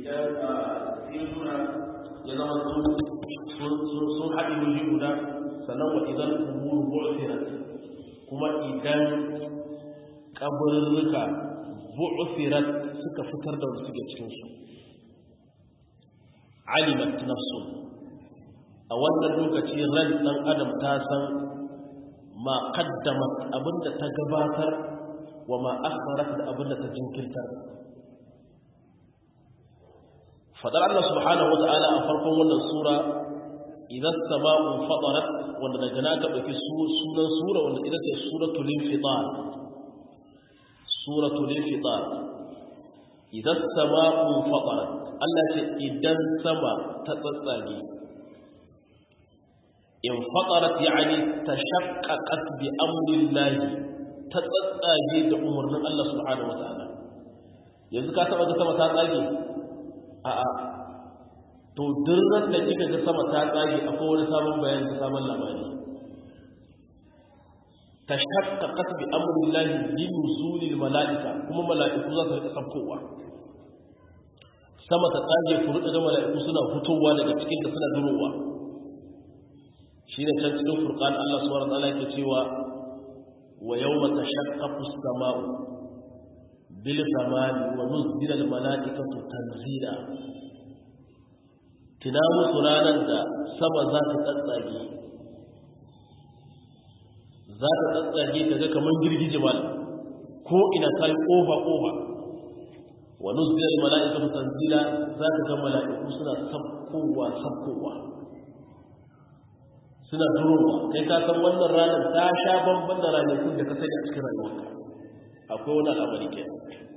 idan a sirruna ya zama sun haɗe wuri guda sannan wa idan kuburu bu'thirat kuma idan kaburruka bu'thirat suka fitar da wanda suke cikin su alimat nafsu a wannan lokaci ran dan adam ta san ma qaddamat abinda ta gabatar wa ma akharat da abinda ta jinkirtar fadar Allah subhanahu wata'ala a farkon wannan sura idan sama'u fatarat wanda daga na ka dauki sunan sura wanda ita ce suratul infitar suratul infitar idan sama'u fatarat Allah ce idan sama ta tsatsage in fatarat yani tashaqqaqat bi amrillahi ta tsatsage da umarnin Allah subhanahu wata'ala yanzu ka taba ga sama ta tsage a'a to dirran da kika ga sama ta tsage akwai wani sabon bayani da sabon labari tashaqqaqat bi amrillahi li nuzulil malaika kuma malaiku za su rika sabkowa sama ta tsage ku rika ga malaiku suna fitowa daga cikin da suna durowa shine can cikin furqan Allah subhanahu wa ta'ala yake cewa wa yawma tashaqqaqu as-sama'u bil ghamami wa nuzila al malaikatu tanzila tina musu ranar da sama za ta tsatsage za ta tsatsage ta ga kamar girgije mal ko ina kai kofa kofa wa nuzila al malaikatu tanzila za ta ga malaiku suna sabkowa sabkowa suna durowa kai ka san wannan ranar ta sha bamban da ranakun da ka sani a cikin rayuwarka akwai wani al'amari ke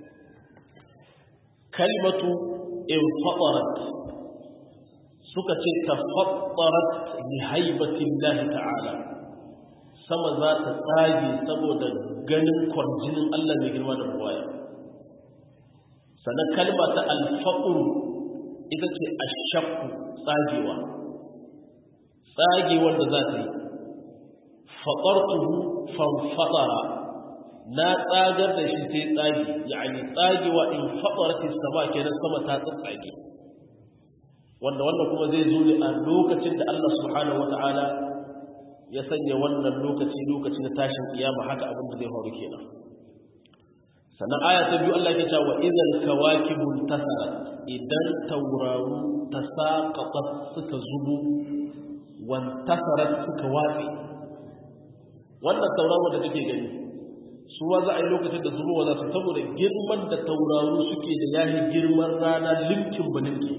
kalmatu in fatarat suka ce ta fatarat li haibatin lahi ta'ala sama za ta tsage saboda ganin kwarjinin Allah mai girma da buwaya sannan kalma ta alfaƙur ita ce ashakku tsagewa tsagewar da za ta yi faƙartuhu fanfaɗara na tsagar da shi sai tsage yani tsagewa in faɗarati sama kenan sama ta tsage wanda wannan kuma zai zo ne a lokacin da Allah subhanahu wata'ala ya sanya wannan lokaci lokaci na tashin kiyama haka abin da zai faru kenan sannan aya ta biyu Allah ya ce wa idan kawakibul tasarat idan tauraru tasaqaqat suka zubu wan tasarat suka watsi wannan tauraron da kake gani su wa za a yi lokacin da zubowa za su saboda girman da tauraru suke da yahi girman rana limkin balinki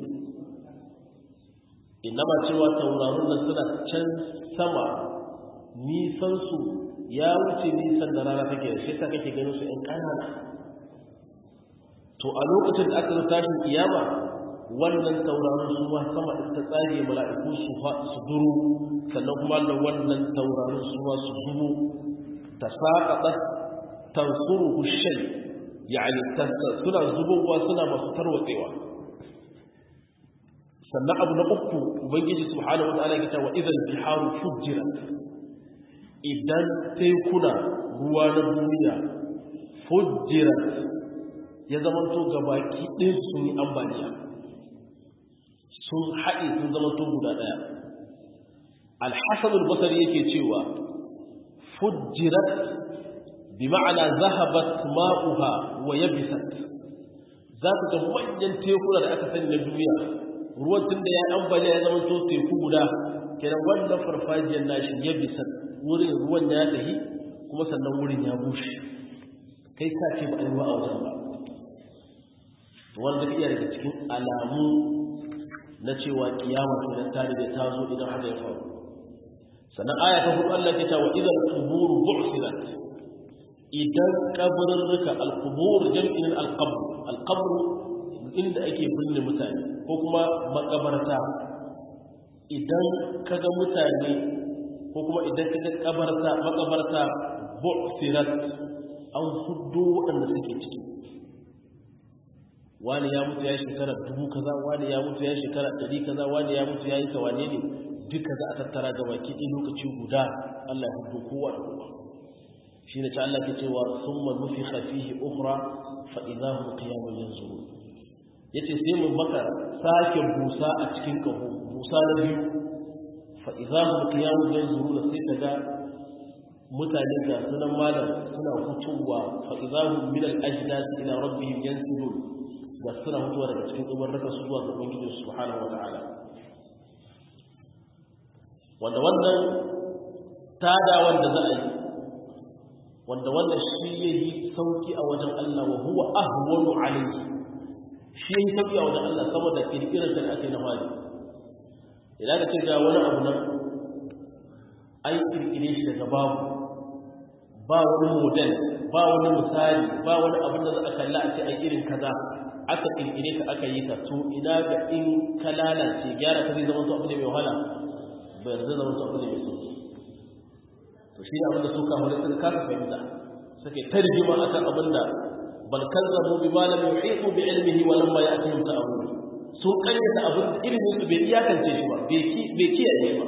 inama cewa taurarun nan suna can sama nisansu ya wuce nisan da rana take da shi ta kake ganin su ‘yan ƙanana to a lokacin da aka zo tashin kiyama wannan tauraron su ma sama da ta tsage mala'iku su su duru sannan kuma da wannan tauraron su ma su zubo ta saƙaɗa tansuru shay yani suna zubowa suna masu tarwatsewa sannan abu na uku ubangiji subhanahu wa ta'ala ya wa idan biharu fujirat idan tekuna ruwa na duniya fujirat ya zamanto gabaki ɗin sun yi ambaliya sun haɗe sun zamanto guda ɗaya alhassan albasari yake cewa fujirat bi ma'ana zahabat ma'uha wa yabisat za ka ga manyan tekuna da aka sani na duniya ruwan tun da ya ambaliya ya zama to teku guda kenan wannan farfajiyar nashi ya bisa wurin ruwan ya tafi kuma sannan wurin ya bushe kai ka ce ba a yi ruwa a wajen ba wanda iya daga cikin alamu na cewa kiyama ce da tare da ta zo idan haka ya faru sannan aya ta hudu Allah ta ce wa idan kuburu bu'sirat idan kaburruka al-qubur jam'in al-qabr al-qabr inda ake binne mutane ko kuma makabarta idan kaga mutane ko kuma idan kaga kabarta makabarta bu'sirat an huddo waɗanda suke ciki wani ya mutu ya shekara dubu kaza wani ya mutu ya shekara ɗari kaza wani ya mutu ya yi kawane ne duka za a tattara ga baki ɗin lokaci guda Allah ya huddo kowa da kowa shi ne ta Allah ke cewa sun manufi hafihi ukra fa idahum qiyamun yanzurun yace sai mu maka sake busa a cikin kaho busa na biyu fa idza hum qiyamun yanzuruna sai kaga mutane ga sunan malam suna fitowa fa idza hum min al ajdas ila rabbihim yansilun ga suna fitowa daga cikin kabarraka su zuwa ga ubangiji subhanahu wa ta'ala wanda wannan tada wanda za a yi wanda wannan shi yayi sauki a wajen Allah wa huwa ahwanu alayhi shi yayi sauki a wajen Allah saboda kirkirar da ake na mali idan ka ce ga wani abu nan ai kirkire shi daga babu ba wani model ba wani misali ba wani abin da za a kalla a ce ai irin kaza aka kirkire ka aka yi ka to ina ga in ka lalace gyara ka zai zama to abu ne mai wahala bai zai zama to abu ne mai sauki to shi ne abin da suka hore suka kasa fahimta suke tarjima akan abin da bal kazzabu bi ma lam yuhitu bi ilmihi wa lamma ya'tihim ta'awul sun kayyata abin da ilimin su bai iyakance shi ba bai kiyaye ba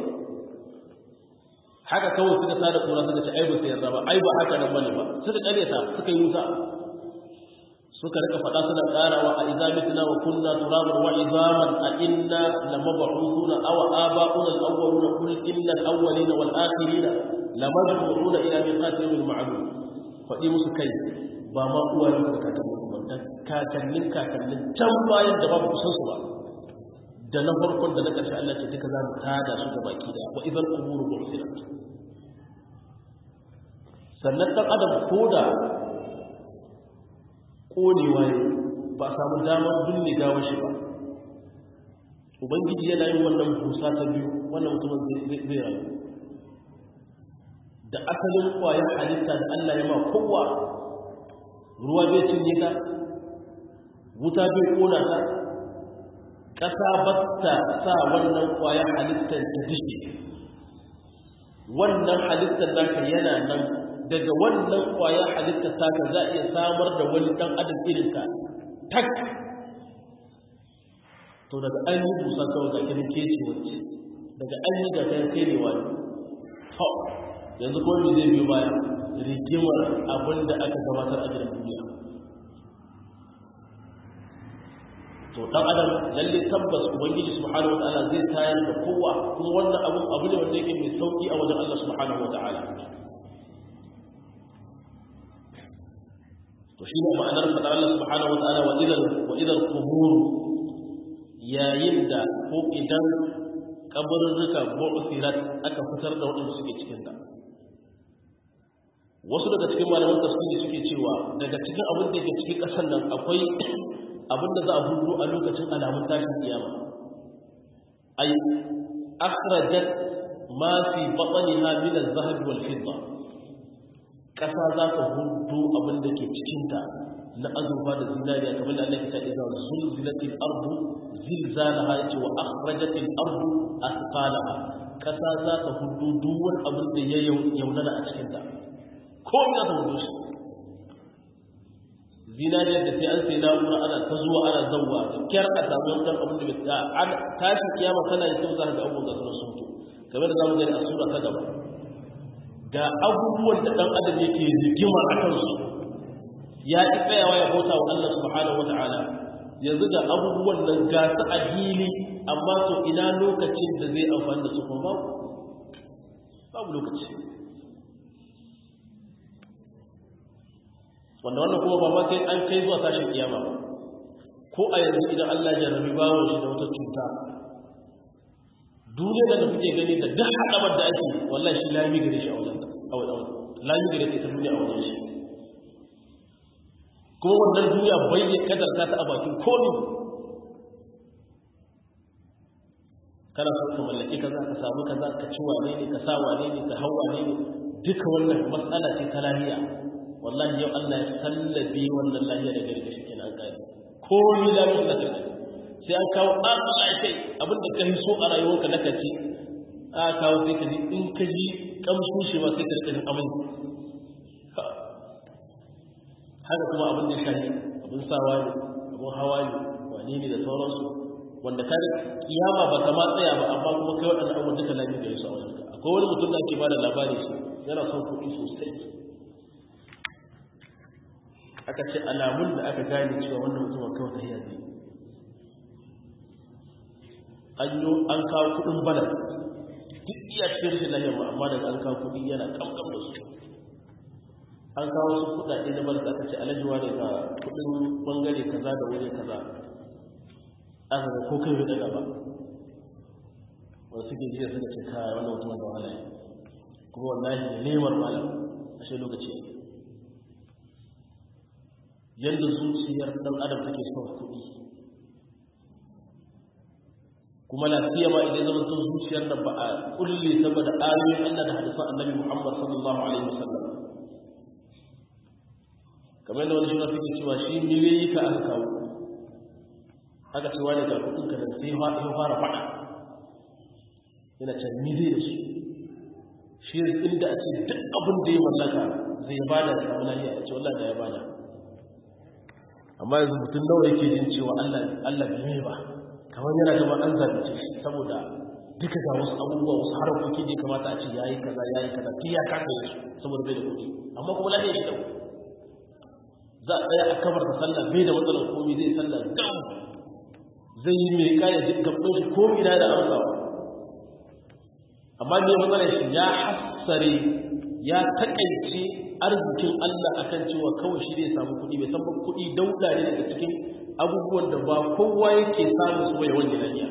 haka kawai suka tada kura suka ce ai ba su yarda ba ai ba haka nan bane ba suka karyata suka yi wuta suka rika faɗa suna ƙarawa a idza mitna wa kunna turaban wa izaman a inna lamab'uthuna aw aba'una al-awwaluna qul inna al-awwalina wal akhirina lamajmu'una ila miqati yawmin ma'lum faɗi musu kai ba ma uwa ne da kakannin ba da kakannin kakannin can bayan da babu kusan su ba da na farkon da na ƙarshe Allah ce duka za mu tada su ga baki da wa idan umuru bu'thirat sannan dan adam koda konewa ne ba samu damar binne gawar shi ba ubangiji yana yin wannan busa ta biyu wannan mutumin zai rayu da asalin kwayar halitta da Allah ya ma kowa ruwa bai cinye ta wuta bai kona ta ƙasa batta sa wannan kwayar halittar ta dishe wannan halittar naka yana nan daga wannan kwayar halittar taka za a iya samar da wani ɗan adam irinka tak to daga an yi busa kawai ga kirin keci wacce daga an yi ga kayan kai ne wani to yanzu ko me zai biyo baya rigimar abin da aka gabatar a gidan duniya to dan adam lalle tabbas ubangiji subhanahu wataala zai tayar da kowa kuma wannan abu abu ne wanda yake mai sauki a wajen Allah subhanahu wataala to shi ne ma'anar fadar Allah subhanahu wataala wa idan wa idan qubur yayin da ko idan kabarurruka bu'thirat aka fitar da wadanda suke cikin ta wasu daga cikin malaman tafsiri suke cewa daga cikin abin da ke cikin ƙasar nan akwai abin da za a hudu a lokacin alamun tashin kiyama ay akhrajat ma fi batniha min az-zahab wal fidda ƙasa za ta hudu abin da ke cikin ta na azurfa da zinariya kamar da Allah ya ce idza zulzilatil ardu zilzalaha yace wa akhrajatil ardu athqalaha ƙasa za ta hudu duk wani abin da ya yaunana a cikin ta ko ina ta wuce shi zinariyar da sai an sai na'ura ana ta zuwa ana zauwa da kyar a samu yankan abin da bai an tashi kiyama kana yi sauza ga abubuwan gasar sun to kamar da zamu gani a sura ta gaba ga abubuwan da dan adam yake rigima a kansu ya ki tsayawa ya bauta wa Allah subhanahu wata'ala yanzu ga abubuwan nan ga su a hili amma to ina lokacin da zai amfani da su kuma babu babu lokaci wanda wannan kuma ba ma sai an kai zuwa tashin kiyama ba ko a yanzu idan Allah ya rabi bawon shi da wata cuta duniya da kuke gani da duk haɗabar da ake wallahi shi lami gare shi a wajen a wajen lami gare ta duniya a wajen shi kuma wannan duniya bai ne kadarta ta a bakin komi kana so ka mallaki kaza ka samu kaza ka ci wane ne ka sa wane ne ka hau wane ne duka wannan matsala ce ta lahiya wallahi yau Allah ya sallabe wannan lahiya da gari da shi kenan gari ko ni da mutu da kai sai an kawo an Allah ya kai abin da kai so a rayuwarka na kaci a kawo sai ka ji in ka ji kamshin shi ma sai ka rika jin amai haka kuma abin da shafi abin sawa ne abin hawa ne wane ne da sauransu wanda ka kiyama ba ta ma tsaya ba amma kuma kai waɗannan abubuwan duka lafiya da su a wajenka akwai wani mutum da ake ba da labari shi yana son kuɗi sosai aka ce alamun da aka gane cewa wannan mutumin kawai ta hiyar ne an yi an kawo kudin balan duk iya cikin rashin lahiyar ma amma daga an kawo kudi yana kamkam da su an kawo su kudade na balan aka ce alajiwa ne ga kudin bangare kaza da wuri kaza aka ga ko kai bai ba wasu suke jiya suka ce kaya wannan mutum da wahala ne kuma wallahi ne nemar malam a shi lokaci yadda zuciyar dan adam take son kuɗi kuma lafiya ma idan zama son zuciyar da ba a kulle saboda ayoyin Allah da hadisan Annabi Muhammad sallallahu alaihi wasallam kamar da wani shi suke cewa shi miliyoyi ka aka kawo aka ce wani ga kuɗin ka da sai ya fara faɗa yana can ni zai da su shi inda a ce duk abin da ya mallaka zai bada da samu lafiya a ce wallah da ya bada amma yanzu mutum nawa yake jin cewa Allah Allah bai ba kamar yana gaba an zalunce shi saboda duka ga wasu abubuwa wasu harakoki da ya kamata a ce yayi kaza yayi kaza tun ya kasa yi saboda bai da kuɗi amma kuma lafiya shi dau za a tsaya a kamar da sallah bai da matsalar komai zai sallah dau zai yi mai kaya gaban shi komai na da amsawa amma ne matsalar shi ya hassare ya takaice arzikin Allah akan cewa kawai shi zai samu kuɗi bai san ba kuɗi dauda ne daga cikin abubuwan da ba kowa yake samu su bai wani lafiya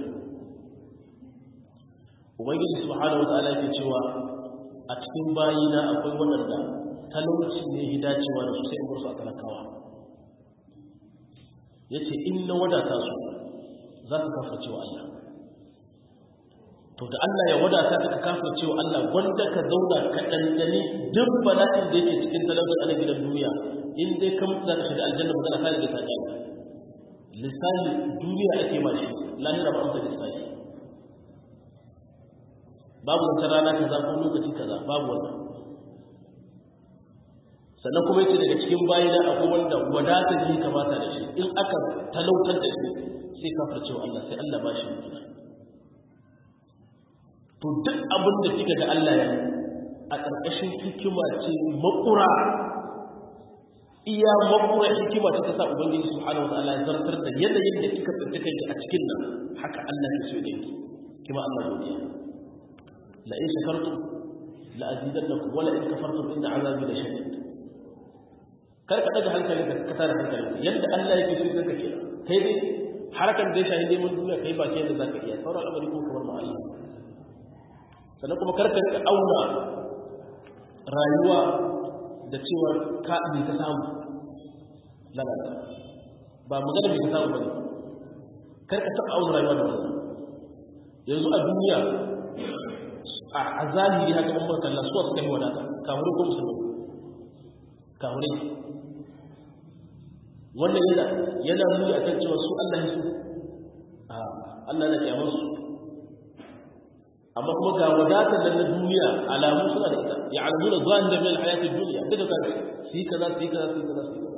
ubangiji subhanahu wataala yake cewa a cikin bayina akwai waɗanda talauci ne hidacewa da su sai in bar su a talakawa yace in na wadata su za su kafa cewa Allah to da Allah ya wadata ka kafa cewa Allah wanda ka zauna ka dandani duk bala'in da yake cikin talauci a gidan duniya in dai ka mutu za ka shiga aljanna magana ta riga ta ji lisani duniya ake ba shi lahira ba amsa lisani babu wata rana kaza ko lokaci kaza babu wannan sannan kuma yace daga cikin bayina akwai wanda wadatar yi kamata da shi in aka talautar da shi sai kafar cewa Allah sai Allah ba shi mutuwa to duk abin da kika ga Allah ya a ƙarƙashin hikima ce makura iya makura hikima ce ta sa ubangiji subhanahu wataala ya zartar da yanayin da kika tsinci kanki a cikin nan haka Allah ya so yake kima Allah godiya la in shakartum la azidannakum wa la in kafartum inna azabi la shadid kar ka daga hankali ka ka tare hankali yadda Allah yake so zaka kira kai dai harakan da ya shahi neman duniya kai ba kai da zaka iya sauran al'amari ko kamar ma Allah sannan kuma karka auna rayuwa da cewa ka me ka samu lalata ba magana me ka samu bane karka taɓa auna rayuwa da wannan yanzu a duniya a zahiri haka in ba kalla suwa suka yi wadata kamar ko musulmi kamar wannan yana yana nuni akan cewa su Allah ya so a Allah na kiyamar su amma kuma ga wadatar da na duniya alamu suna da ita ya alamuna zahira min alhayati dunya duka ka su yi kaza su yi kaza su yi kaza su yi kaza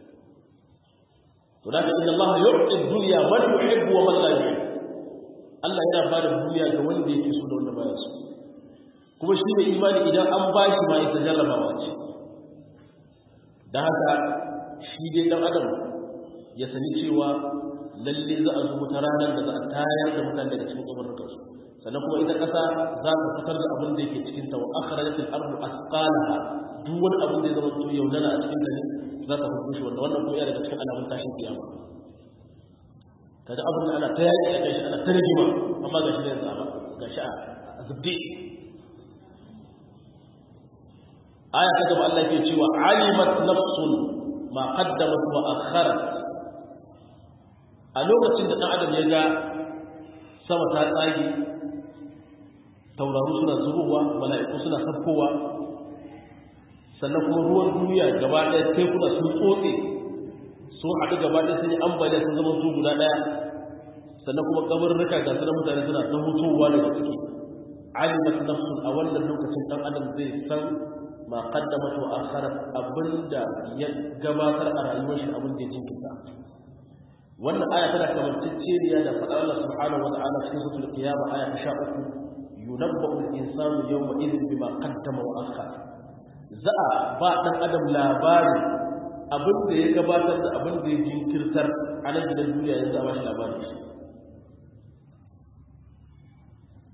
to da inna Allah yu'ti dunya man yuhibbu wa man la yuhibbu Allah yana ba da duniya ga wanda yake so da wanda baya so kuma shi ne imani idan an ba shi ma ita jarrabawa ce da haka shi dai dan adam ya sani cewa lalle za a zo wata ranar da za a tayar da mutane daga cikin kabarurkansu sannan kuma ita ƙasa za ta fitar da abin da yake cikin ta wa akhrajat al-ardu asqalaha duk wani abin da ya zama to yaudana a cikin ta ne za ta hudu shi wanda wannan kuma yana daga cikin alamun tashin kiyama kaga abin da ana ta yaƙi a kai shi ana ta rigima amma gashi ne yanzu gashi a zubde aya ta gaba Allah ke cewa alimat nafsun ma qaddamat wa akharat a lokacin da dan adam ya ga sama ta tsage tauraru suna zubowa mala'iku suna sabkowa sannan kuma ruwan duniya gaba ɗaya tekuna sun tsotse sun haɗu gaba ɗaya sun yi ambaliya sun zama su guda ɗaya sannan kuma kabarurruka ga sunan mutane suna ta hutowa daga ciki alimat nafsun a wannan lokacin ɗan adam zai san ma qaddamat wa akharat abinda ya gabatar a rayuwar shi abin da ya jinkirta wannan aya tana kamanceceniya da faɗar Allah subhanahu wa ta'ala cikin suratul qiyama aya ta 13 yunabbu al-insanu yawma idhin bima qaddama wa akhar za a ba dan adam labari abin da ya gabatar da abin da ya jinkirtar a nan gidan duniya yanzu a bashi labari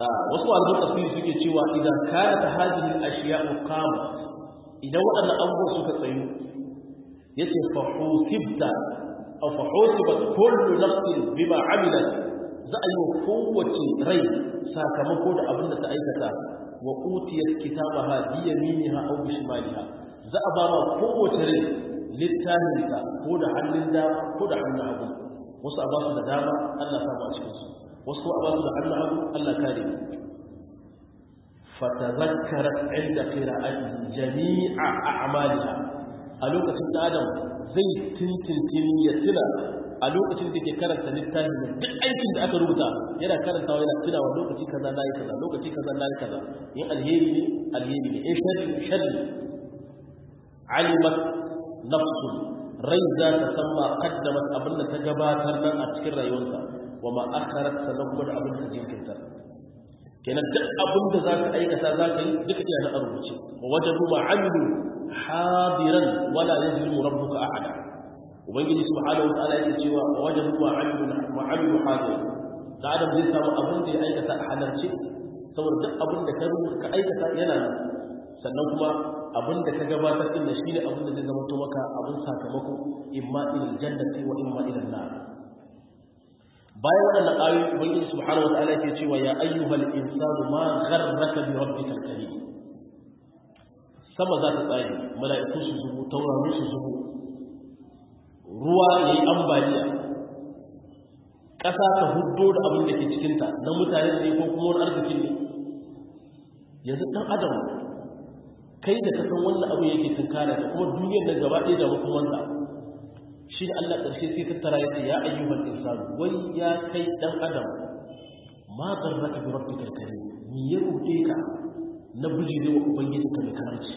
wasu malaman tafsiri suke cewa idan kana ta hadhihi al-ashiya'u qamat idan waɗannan abubuwan suka tsayu yace fa husibta aw fa husibat kullu nafsin bima amilat za a yi wa kowace rai sakamako da abin da ta aikata wa utiyat kitabaha bi yaminiha aw bi shimaliha za a ba ma kowace rai littafinta ko da hannun dama ko da hannun hagu wasu a ba su da dama Allah ta ba cikin su wasu a ba su da hannun hagu Allah kare fatazakkarat inda qira'ati jami'a a'maliha a lokacin da Adam zai tintintin ya tuna a lokacin da ke karanta littafin da duk aikin da aka rubuta yana karantawa yana tunawa lokaci kaza na yi kaza lokaci kaza na yi kaza in alheri ne alheri ne in sharri sharri alimat nafsu rai za ta san ma kaddamat abin da ta gabatar nan a cikin rayuwarsa wa ma akharat sannan kuma da abin da ta jinkirta kenan duk abin da za ka aikata za ka yi duka iya na rubuce wa wajadu ma amilu hadiran wala yazlimu rabbuka ahada ubangiji subhanahu wa ta'ala yake cewa wa wajadu ma amilu ma amilu hadiran da adam zai samu abin da ya aikata a halarce saboda duk abin da ka aikata yana nan sannan kuma abin da ka gabatar din da shine abin da zai zama to maka abin sakamako imma ilal jannati wa imma ilal nar bayan wannan ayoyi ubangiji subhanahu wataala yake cewa ya ayyuhal insanu ma gharraka bi rabbikal karim sama za ta tsaye mala'iku su zubo taurari su zubo ruwa yayi ambaliya ƙasa ta huddo da abin da ke cikinta na mutane ne ko kuma wani arzikin ne yanzu ɗan adam kai da kasan wannan abu yake tunkara da kuma duniyar da gaba ɗaya da hukumanta shi da Allah ƙarshe sai tattara ya ce ya ayyuhal insanu wai ya kai ɗan adam ma garraka bi rabbikal karim ni ya rude ka na bijire wa ubangiji ka mai karanci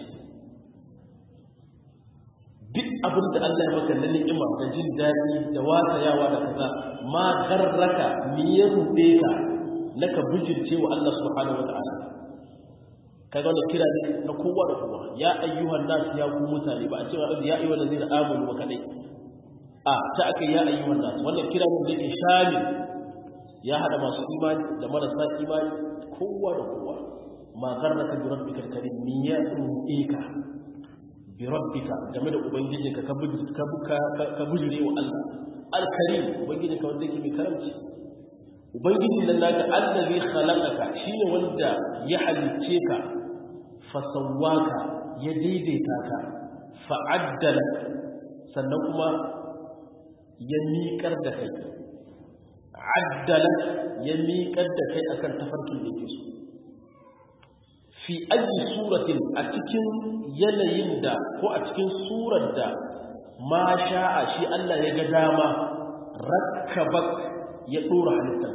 duk abin da Allah ya maka na ni'ima da jin daɗi da watayawa da kaza ma garraka ni ya rude ka na ka bijirce wa Allah subhanahu wa ta'ala kaga wannan kira ne na kowa da kowa ya ayyuhan nas ya ku mutane ba a cewa ya ayyuhan ladina amanu wa kadai a ta aka ya ayyuhan nas wannan kira ne da yake shamil ya hada masu imani da marasa imani kowa da kowa ma garraka bi rabbika karim ni ya ka bi rabbika game da ubangijinka ka ka ka bujure wa Allah al-karim ubangijinka wanda yake mai karamci ubangiji nan naka allazi khalaqaka shine wanda ya halicce ka fasawwaka ya daidaita ka fa'addala sannan kuma ya miƙar da kai addala ya miƙar da kai akan tafarkin da yake so fi ayi suratin a cikin yanayin da ko a cikin surar da ma sha'a shi Allah ya ga dama rakkabak ya dora halittar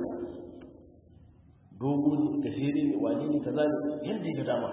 dogo ne gajere ne wani ne kaza ne yadda ya ga dama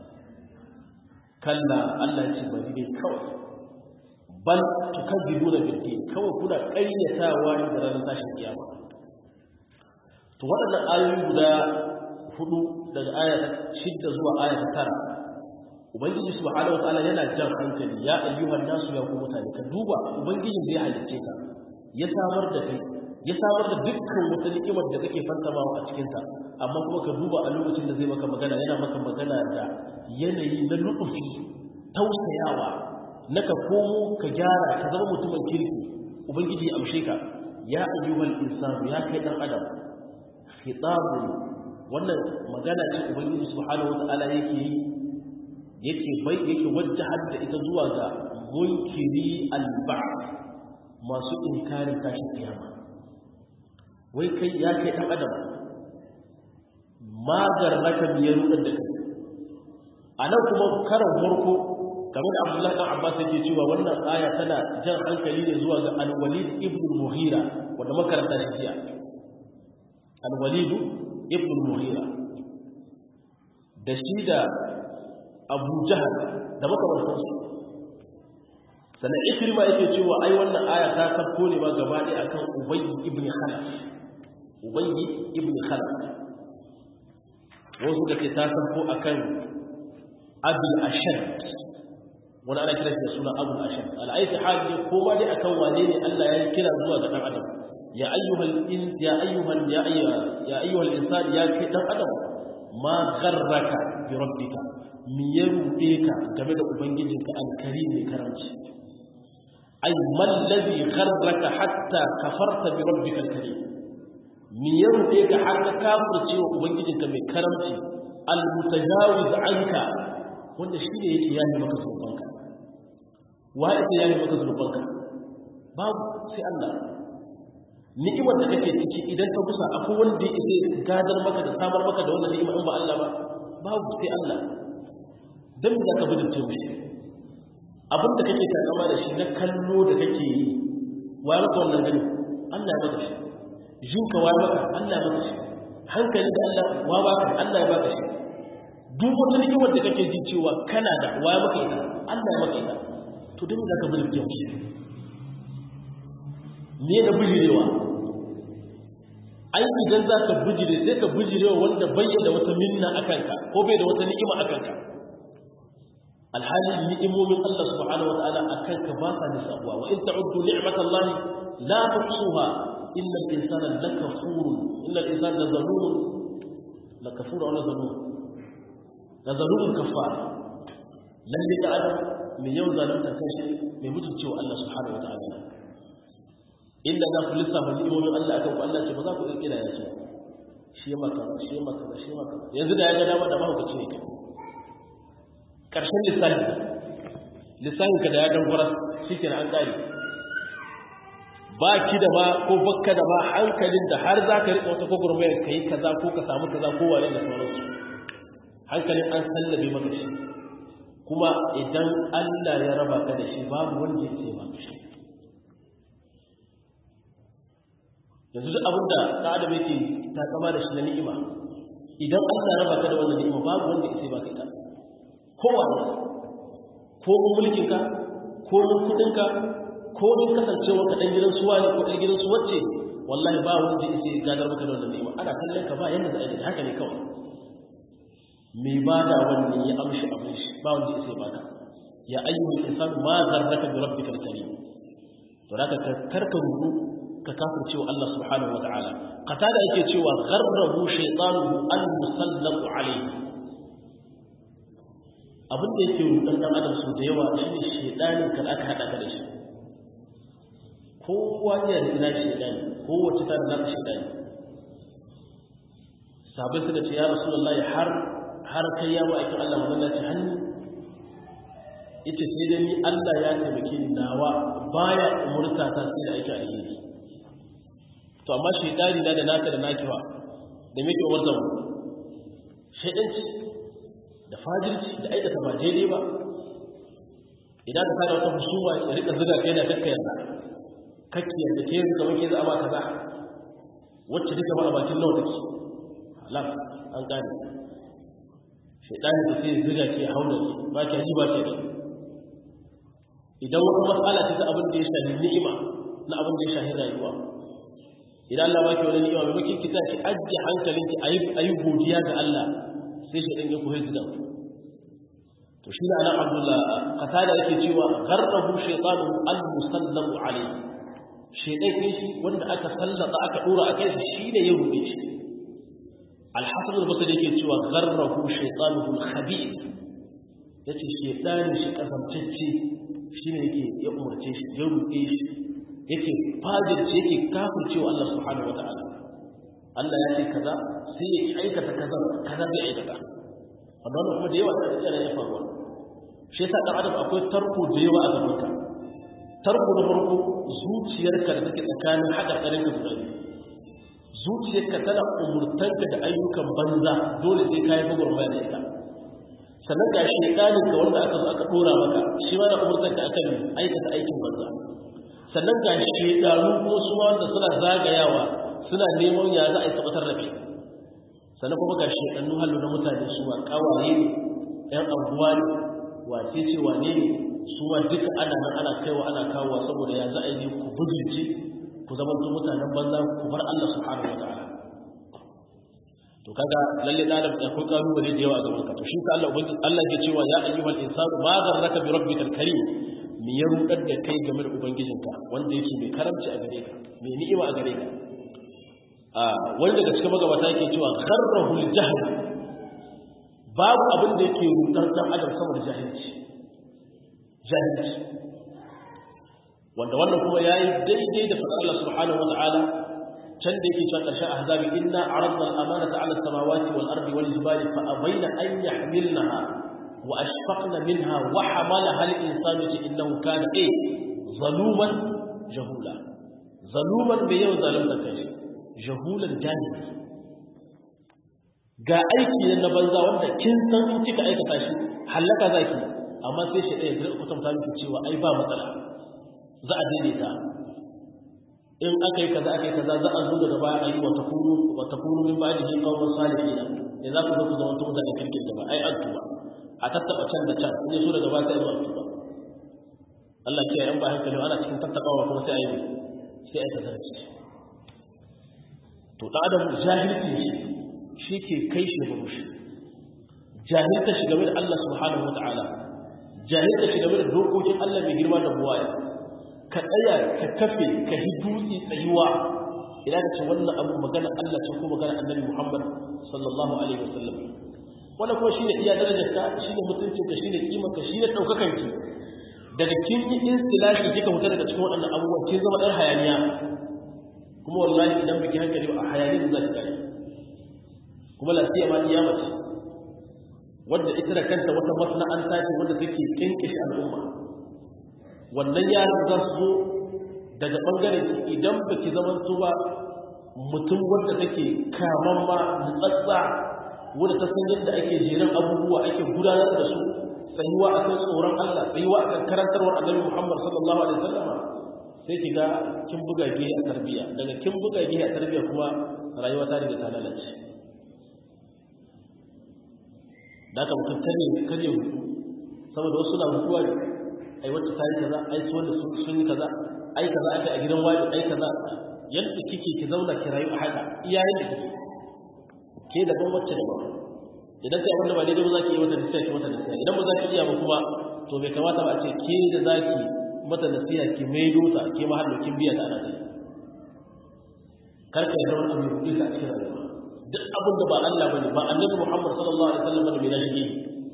kalla Allah ce bari dai kawai bal tukazzibu da bilki kawai kuna ƙaryatawa ne da ranar tashin kiyama to waɗannan ayoyi guda hudu daga aya ta shidda zuwa aya ta tara ubangiji subhanahu wataala yana jan hankali ya ayyuhan nasu ya ku mutane ka duba ubangijin da ya halicce ka ya samar da kai ya samar da dukkan wata ni'imar da kake fantamawa a cikinta amma kuma ka duba a lokacin da zai maka magana yana maka magana da yanayi na lutufi tausayawa na ka komo ka gyara ka zama mutumin kirki ubangiji ya amshe ka ya ayyuhal insanu ya kai dan adam khitabun wannan magana ce ubangiji subhanahu wataala yake yi yake bai yake wajjahar da ita zuwa ga munkiri al-ba'th masu inkarin tashin kiyama wai kai ya kai dan adam magar naka biyar rudar da kai a nan kuma karan farko kamar da abdullahi dan abbas yake cewa wannan aya tana jan hankali ne zuwa ga al-walid ibn mughira wanda makaranta shi jiya al-walid ibn mughira da shi da abu jahal da makamantansu sannan ikrima yake cewa ai wannan aya ta tafko ne ba gaba ɗaya akan ubayy ibn khalaf ubayy ibn khalaf wasu da ke ta tafko akan abul ashad wani ana kira da suna abul ashad al'aiki hali ko ma dai akan wane ne Allah ya kira zuwa ga dan adam ya ayyuhal in ya ayyuhal ya ya ayyuhal insan ya kai dan adam ma gharraka bi rabbika mi ya ruɗe ka game da ubangijinka alkari mai karamci ay man ladhi gharraka hatta kafarta bi rabbika alkarim mi ya ruɗe ka har ka kafirce wa ubangijinka mai karamci almutajawiz anka wanda shi ne yake yayi maka zunubanka wa yake yayi maka zunubanka babu sai Allah ni'imar da kake ciki idan ka kusa akwai wanda yake gadar maka da samar maka da wannan ni'ima in ba Allah ba babu sai Allah dan me zaka bude to shi abin da kake takama da shi na kallo da kake yi wa ya maka wannan gani Allah ya maka shi jinka wa ya maka Allah ya maka shi hankali da Allah wa ba Allah ya baka shi duk wata ni'imar da kake ji cewa kana da wa ya maka ita Allah ya maka ita to dan me zaka bude to shi me da bijirewa ai idan za ka bijire sai ka bijirewa wanda bayyana wata minna a kanka ko bai da wata ni'ima a kanka alhali ni'imomin Allah subhanahu wa ta'ala a kanka ba sa nisabuwa wa in ta'uddu ni'matallahi la tuhsuha illa al-insana lakafurun illa al-insana lazalumun lakafur wa lazalum lazalumun kafar lalle da adam mai yau zalunta kai shi mai mutuncewa Allah subhanahu wa ta'ala inda za ku lissafa ni'imomin Allah akan ku Allah ce ba za ku kirkira ya ce shi maka shi maka shi maka yanzu da ya ga dama da mahaukaci ne kai karshen lissafi lissafin ka da ya dangwara shi ke an kare ba ki da ba ko bakka da ba hankalin da har za ka riƙa wata gwagwarmayar ka yi kaza ko ka samu kaza ko wane da sauransu hankalin an sallabe maka shi kuma idan Allah ya raba ka da shi babu wanda ya ce ba shi yanzu duk abin da ɗan adam yake ta kama da shi na ni'ima idan Allah raba ka da wannan ni'ima babu wanda ya ba ka ita kowa ne ko mun mulkin ka ko mun kudin ka ko mun kasancewa ka dan gidan suwa ne ko dan gidan su wacce wallahi ba wanda ya ce gadar maka da wannan ni'ima ana kallon ka ba yanda za a yi haka ne kawai me ba da wannan ya amshi abin shi ba wanda ya ce baka ya ayyuhal insan ma zarraka bi rabbikal karim to zaka karka rubu ka kafirce wa Allah subhanahu wa ta'ala qatada yake cewa gharrahu shaytanuhu al-musallatu alayhi abin da yake rudan dan adam su da yawa shine shaytanin kan aka hada ka da shi kowa ya da ina shaytani kowace ta da naka shaytani sabai suka ce ya rasulullahi har har kai ya ma'aikin Allah wannan ce hannu ita sai da ni Allah ya taimake ni nawa baya umurta ta sai da aiki alheri to amma shaidani na da naka da nakiwa da muke umarta mu shaidanci da fajirci da aikata ba daidai ba idan ka fara wata husuma ya rika zuga kai na kakka yarda kakki yarda ke yanzu kamar ke za a ba kaza wacce duka ba a bakin nawa take halal an gane shaidani da sai zuga ke hauna ba ki ji ba ke idan wata matsala ta abin da ya shafi ni'ima na abin da ya shafi rayuwa idan Allah baki wani ni'ima mai maki kita ki ajiye hankalinki ayi godiya ga Allah sai shi dan ya koyi zuwa to shi ana Abdullah qatada yake cewa gharrahu shaytanu al-musallamu alayhi shaytan ne shi wanda aka sallata aka dora a kai shi ne ya rubuce shi al-hasan al-basri yake cewa gharrahu shaytanuhu al-khabith yace shaytanin shi kasamtacce shine yake ya umarce shi ya rubuce shi yake fajirce yake kafircewa Allah subhanahu wataala Allah ya ce kaza sai ya aikata kaza kaza bai aikata amma wannan kuma da yawa da tsare ya faruwa shi yasa dan adam akwai tarko da yawa a gaban ka tarko na farko zuciyarka da take tsakanin hakarkarin ka guda zuciyarka tana umurtanka da ayyukan banza dole sai kai gwagwarmaya da ita sannan ga shedanin ka wanda aka zo aka dora maka shi ma na umurtanka akan aikata aikin banza sannan ga shedanu ko su wanda suna zagayawa suna neman ya za a yi tabbatar da kai sannan kuma ga shedannu hallu na mutane su ma kawaye ne yan abuwa ne wace ce wane ne su ma duka ana nan ana kaiwa ana kawowa saboda ya za a yi ku bujinci ku zama mutanen banza ku bar Allah subhanahu wataala to kaga lalle da adam akwai kalubale da yawa a gaban ka to shi ka Allah ubangiji Allah ya cewa ya ayyuhal insanu ma zarraka bi rabbikal karim me ya rudar da kai game da ubangijinka wanda yake mai karamci a gare ka mai ni'ima a gare ka a wani daga cikin magabata yake cewa kharrahul jahl babu abin da yake rudar dan adam saboda jahilci jahilci wanda wannan kuma yayi daidai da fadar Allah subhanahu wataala can da yake cewa karshen ahzabi inna aradna al-amanata 'ala as-samawati wal ardi wal jibali fa abayna an yahmilnaha wa ashfaqna minha wa hamalaha al-insanu innahu kana eh zaluman jahula zaluman bai yau zalunta kai jahulan jahili ga aiki na banza wanda kin san in kika aikata shi halaka zaki amma sai shi ɗaya zai kwatanta miki cewa ai ba matsala za a daidaita in aka yi kaza aka yi kaza za a zo daga baya a yi wata kunu wata kunu min ba da shi kawo salihina ne za ku zo ku zama tun da kirkin da ba ai an tuba a tattaba can da can in so daga baya sai zuwa tuba Allah ke yan ba hankali ana cikin tattabawa kuma sai a yi sai a yi tazarci to da adam jahilci shi shi ke kai shi ga mushi jahilta shi game da Allah subhanahu wa ta'ala jahilta shi game da dokokin Allah mai girma da buwaya ka tsaya ka kafe ka yi dutse tsayuwa idan ka ce wannan abu magana Allah ce ko magana annabi Muhammad sallallahu alaihi wasallam wannan kuma shine iya darajar ka shine mutuncin ka shine kimar ka shine daukakan ki daga kin yi istilahi kika fita daga cikin waɗannan abubuwan kin zama ɗan hayaniya kuma wallahi idan biki hankali a hayaniya za ki kai kuma lafiya ma iya mace wadda ita da kanta wata masana'anta ce wadda take kinkishe al'umma wannan yaran za su zo daga ɓangaren ki idan ba ki zaman su ba mutum wadda take kaman ma nutsatsa wadda ta san yadda ake jerin abubuwa ake gudanar da su tsayuwa a kan tsoron Allah tsayuwa a kan karantarwar annabi Muhammad sallallahu alaihi wasallam sai ki ga kin buga gihe a tarbiyya daga kin buga gihe a tarbiyya kuma rayuwa ta riga ta lalace da aka mutum kare kare hutu saboda wasu na mutuwa ne ai wacce ta yi kaza ai su wanda sun yi kaza ai kaza aka a gidan wani ai kaza yadda kike ki zauna ki rayu a haka iyayen da kike ke daban wacce daban idan kai wanda ba daidai ba za ki yi mata nasiha ki mata nasiha idan ba za ki iya ba kuma to bai kamata ba a ce ke da za ki mata nasiha ki maido ta ke ma har kin biya ta ana ta kar ka yarda wani abu ya a cikin rayuwa duk abin da ba Allah bane ba annabi Muhammad sallallahu alaihi wasallam bane mai nashi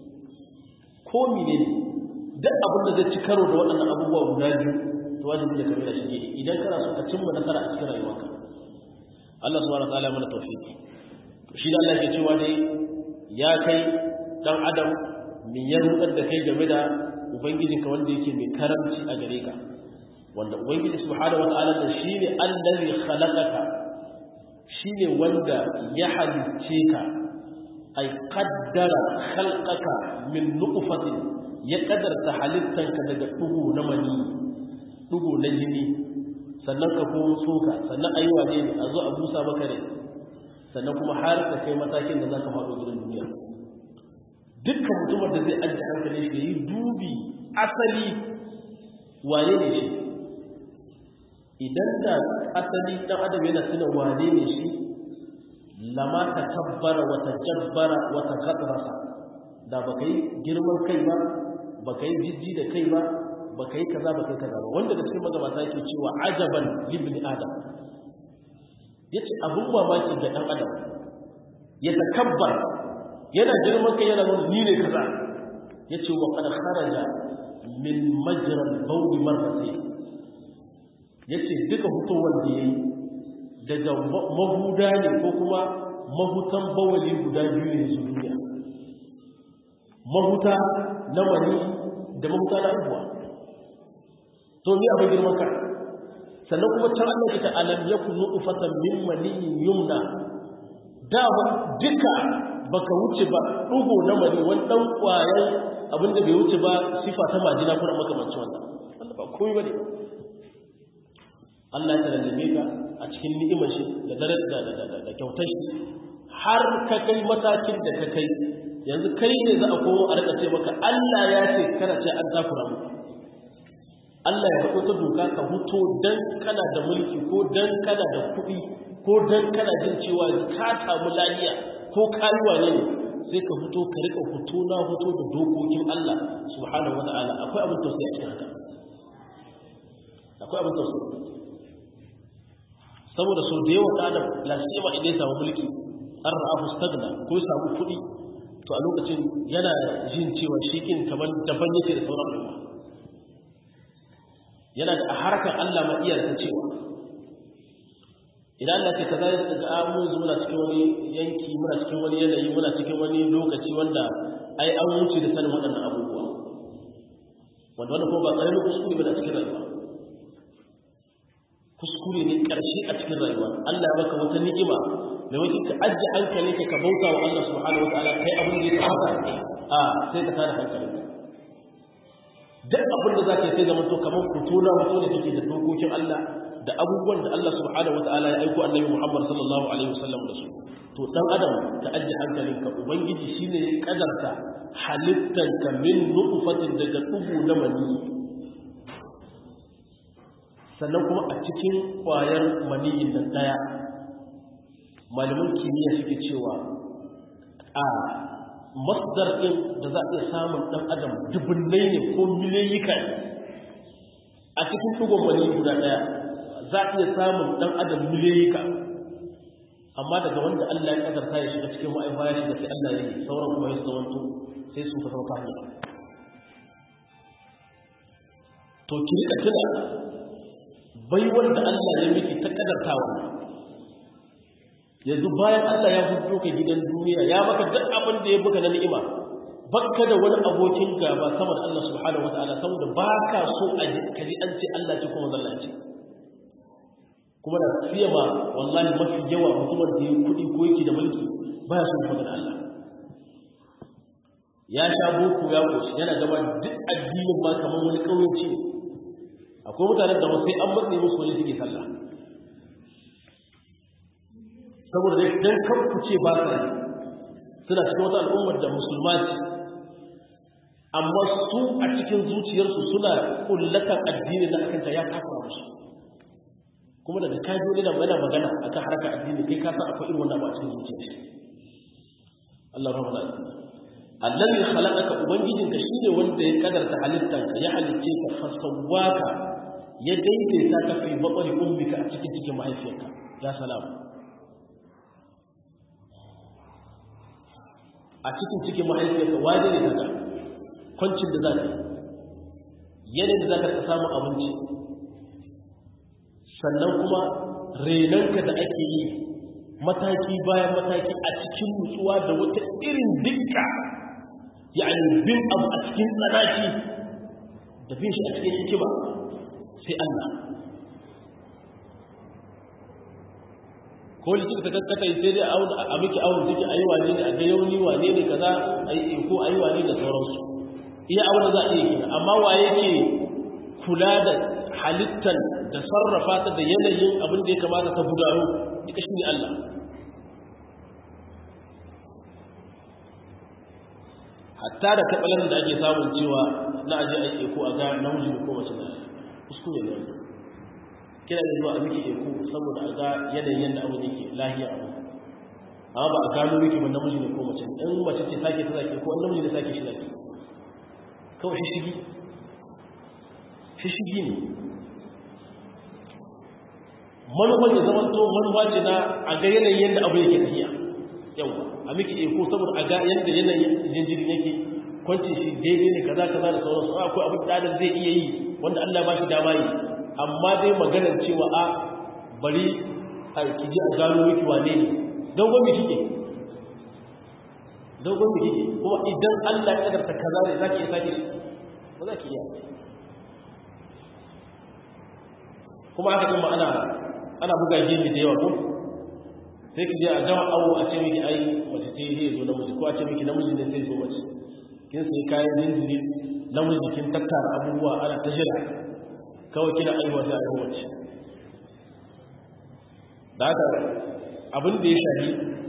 ko mene ne duk abin da zai ci karo da waɗannan abubuwa guda biyu to wajibi da kamar shi idan kana so ka cimma nasara a cikin rayuwarka Allah subhanahu wa ta'ala mana tawfiki to shi da Allah ke cewa dai ya kai dan adam min ya rudar da kai game da ubangijinka wanda yake mai karamci a gare ka wanda ubangiji subhanahu wa ta'ala da shine allazi khalaqaka shine wanda ya halicce ka ay qaddara khalqaka min nutfatin ya kadarta halittanka daga dugu na mani dugu na jini sannan ka kuma tsoka sannan aiwa ne a zo a busa maka ne sannan kuma har ka kai matakin da za ka faɗo gidan duniya dukkan mutumar da zai ajiye hankali shi yi dubi asali wane ne shi idan da asali ɗan adam yana tuna wane ne shi lama ta tabbara wata jabbara wata gadrasa da ba ka yi girman kai ba ba ka yi jijji da kai ba ba ka yi kaza ba ka yi kaza ba wanda da cikin magabata yake cewa ajaban libni adam ya ce abin mamaki ga ɗan adam ya takabbar yana girman kai yana nuna ni ne kaza ya ce wa kada kharaja min majran bauli marrati ya ce duka hutowar da ya yi daga mahuda ne ko kuma mahutan bawali guda biyu ne su duniya mahuta na mani da mahuta na abuwa to ni abin girman kai sannan kuma can Allah ita alam yakun nutfatan min maniyin yumna da duka baka wuce ba dugo na mani wani dan kwayan abinda bai wuce ba sifa ta majina kuma makamancin wannan Allah ba komai bane Allah ya lallabe ka a cikin ni'imar shi da dare da da da kyautar shi har ka kai matakin da ka kai yanzu kai ne za a komo a rika ce maka Allah ya ce kana ce an takura muku Allah ya faɗo ta doka ka huto dan kana da mulki ko dan kana da kuɗi ko dan kana jin cewa ka samu lafiya ko kayuwa ne sai ka huto ka rika huto na huto da dokokin Allah subhanahu wataala akwai abin tausayi a cikin haka akwai abin tausayi saboda sau da yawan adam lasima idan ya samu mulki an ra'afu stagna ko ya samu kuɗi to a lokacin yana jin cewa shi kin kamar daban yake da sauran al'umma yana da a harkar Allah ma iya ta cewa idan Allah ce kaza ya ga mu yanzu muna cikin wani yanki muna cikin wani yanayi muna cikin wani lokaci wanda ai an wuce da sanin waɗannan abubuwa wanda wannan ko ba ƙaramin kuskure ba a cikin rayuwa kuskure ne ƙarshe a cikin rayuwa Allah ya baka wata ni'ima da wani ka ajiye hankali ka ka bauta wa Allah subhanahu wa ta'ala kai abin da ya kamata a sai ka tada hankali duk abin da zaka yi sai zama to kamar kutuna wato ne take da dokokin Allah da abubuwan da Allah subhanahu wa ta'ala ya aiko Annabi Muhammad sallallahu alaihi wasallam da su to dan adam ka ajiye hankalin ka ubangiji shine ya kadarta halittan ka min nutfatin daga dubu na mani sannan kuma a cikin kwayar maniyin nan daya malaman kimiyya suke cewa a masdar ɗin da za a iya samun ɗan adam dubunnai ne ko miliyoyika a cikin ɗigon mani guda ɗaya za a iya samun ɗan adam miliyoyika amma daga wanda Allah ya ƙazarta ya shiga cikin ma'aifa ya shiga sai Allah ya yi sauran kuma ya zamanto sai su ka sauka hanyar to ki rika tuna bai wanda Allah ya miki ta kadartawa yanzu bayan Allah ya fito ka gidan duniya ya maka duk abin da ya buga na ni'ima bakka da wani abokin gaba sama da Allah subhanahu wataala saboda baka so a kaji an ce Allah ce kuma zalla ce kuma da fiye ma wallahi mafi yawa mutumin da ya kudi ko yake da mulki baya so magana Allah ya sha boko ya koshi yana gaba duk addinin ma kamar wani kauyanci ne akwai mutanen da sai an matsayi musu wani suke sallah saboda dai dan kan ku ce ba sa suna cikin wata al'ummar da musulma ce amma su a cikin zuciyarsu suna kullatan addini da akan ta ya kafa musu kuma daga kaji wani da mana magana akan harkar addini kai ka san akwai irin wannan ba a cikin zuciyar Allah rahmatu Allah allazi khalaqaka ubangijinka shine wanda ya kadarta halittanka ya halicce ka fasawaka ya daidaita ka fi bakwai ummika a cikin cikin mahaifiyarka ya salamu a cikin cikin mahaifiyarka waje ne daga kwancin da za ka yanayin da za ka samu abinci sannan kuma renonka da ake yi mataki bayan mataki a cikin nutsuwa da wata irin dukka yani bin abu a cikin tsanaki da bin shi a cikin hikima sai Allah ko likita ta kakkata sai dai a miki awon take ayi wane ne a ga yauni wane ne kaza ayi ko ayi wane da sauransu iya awon za a yi kina amma waye ke kula da halittar da sarrafa ta da yanayin abin da ya kamata ta gudano duka shi ne Allah hatta da kabalan da ake samun cewa na aje aiki ko a ga namiji ko mace ne kuskure ne wannan kira da zuwa a miki eko saboda a ga yanayin yadda abu yake lahiya abu amma ba a gano miki ba namiji ne ko mace in mace ce sake ta sake ko namiji ne sake shi sake kawai shi shigi shi shigi ne manufan ya zama to manufa ce na a ga yanayin yadda abu yake tafiya yawa a miki eko saboda a ga yadda yanayin jinjirin yake kwanci shi daidai ne kaza kaza da sauransu akwai abin da zai iya yi wanda Allah ba shi dama yi amma dai maganar cewa a bari a kiji a gano miki wane ne dogon mi kike dogon mi kike kuma idan Allah ya kadarta kaza ne zaki iya sake ba za ki iya kuma haka kuma ana ana buga gini da yawa ko sai ki je a gama awo a ce miki ai mace ce zai zo namiji ko a ce miki namiji ne sai zo mace kin sai kayan jinjiri namiji kin tattara abubuwa ana ta jira kawai kina aiwa sai aiwa mace da haka abin da ya shahi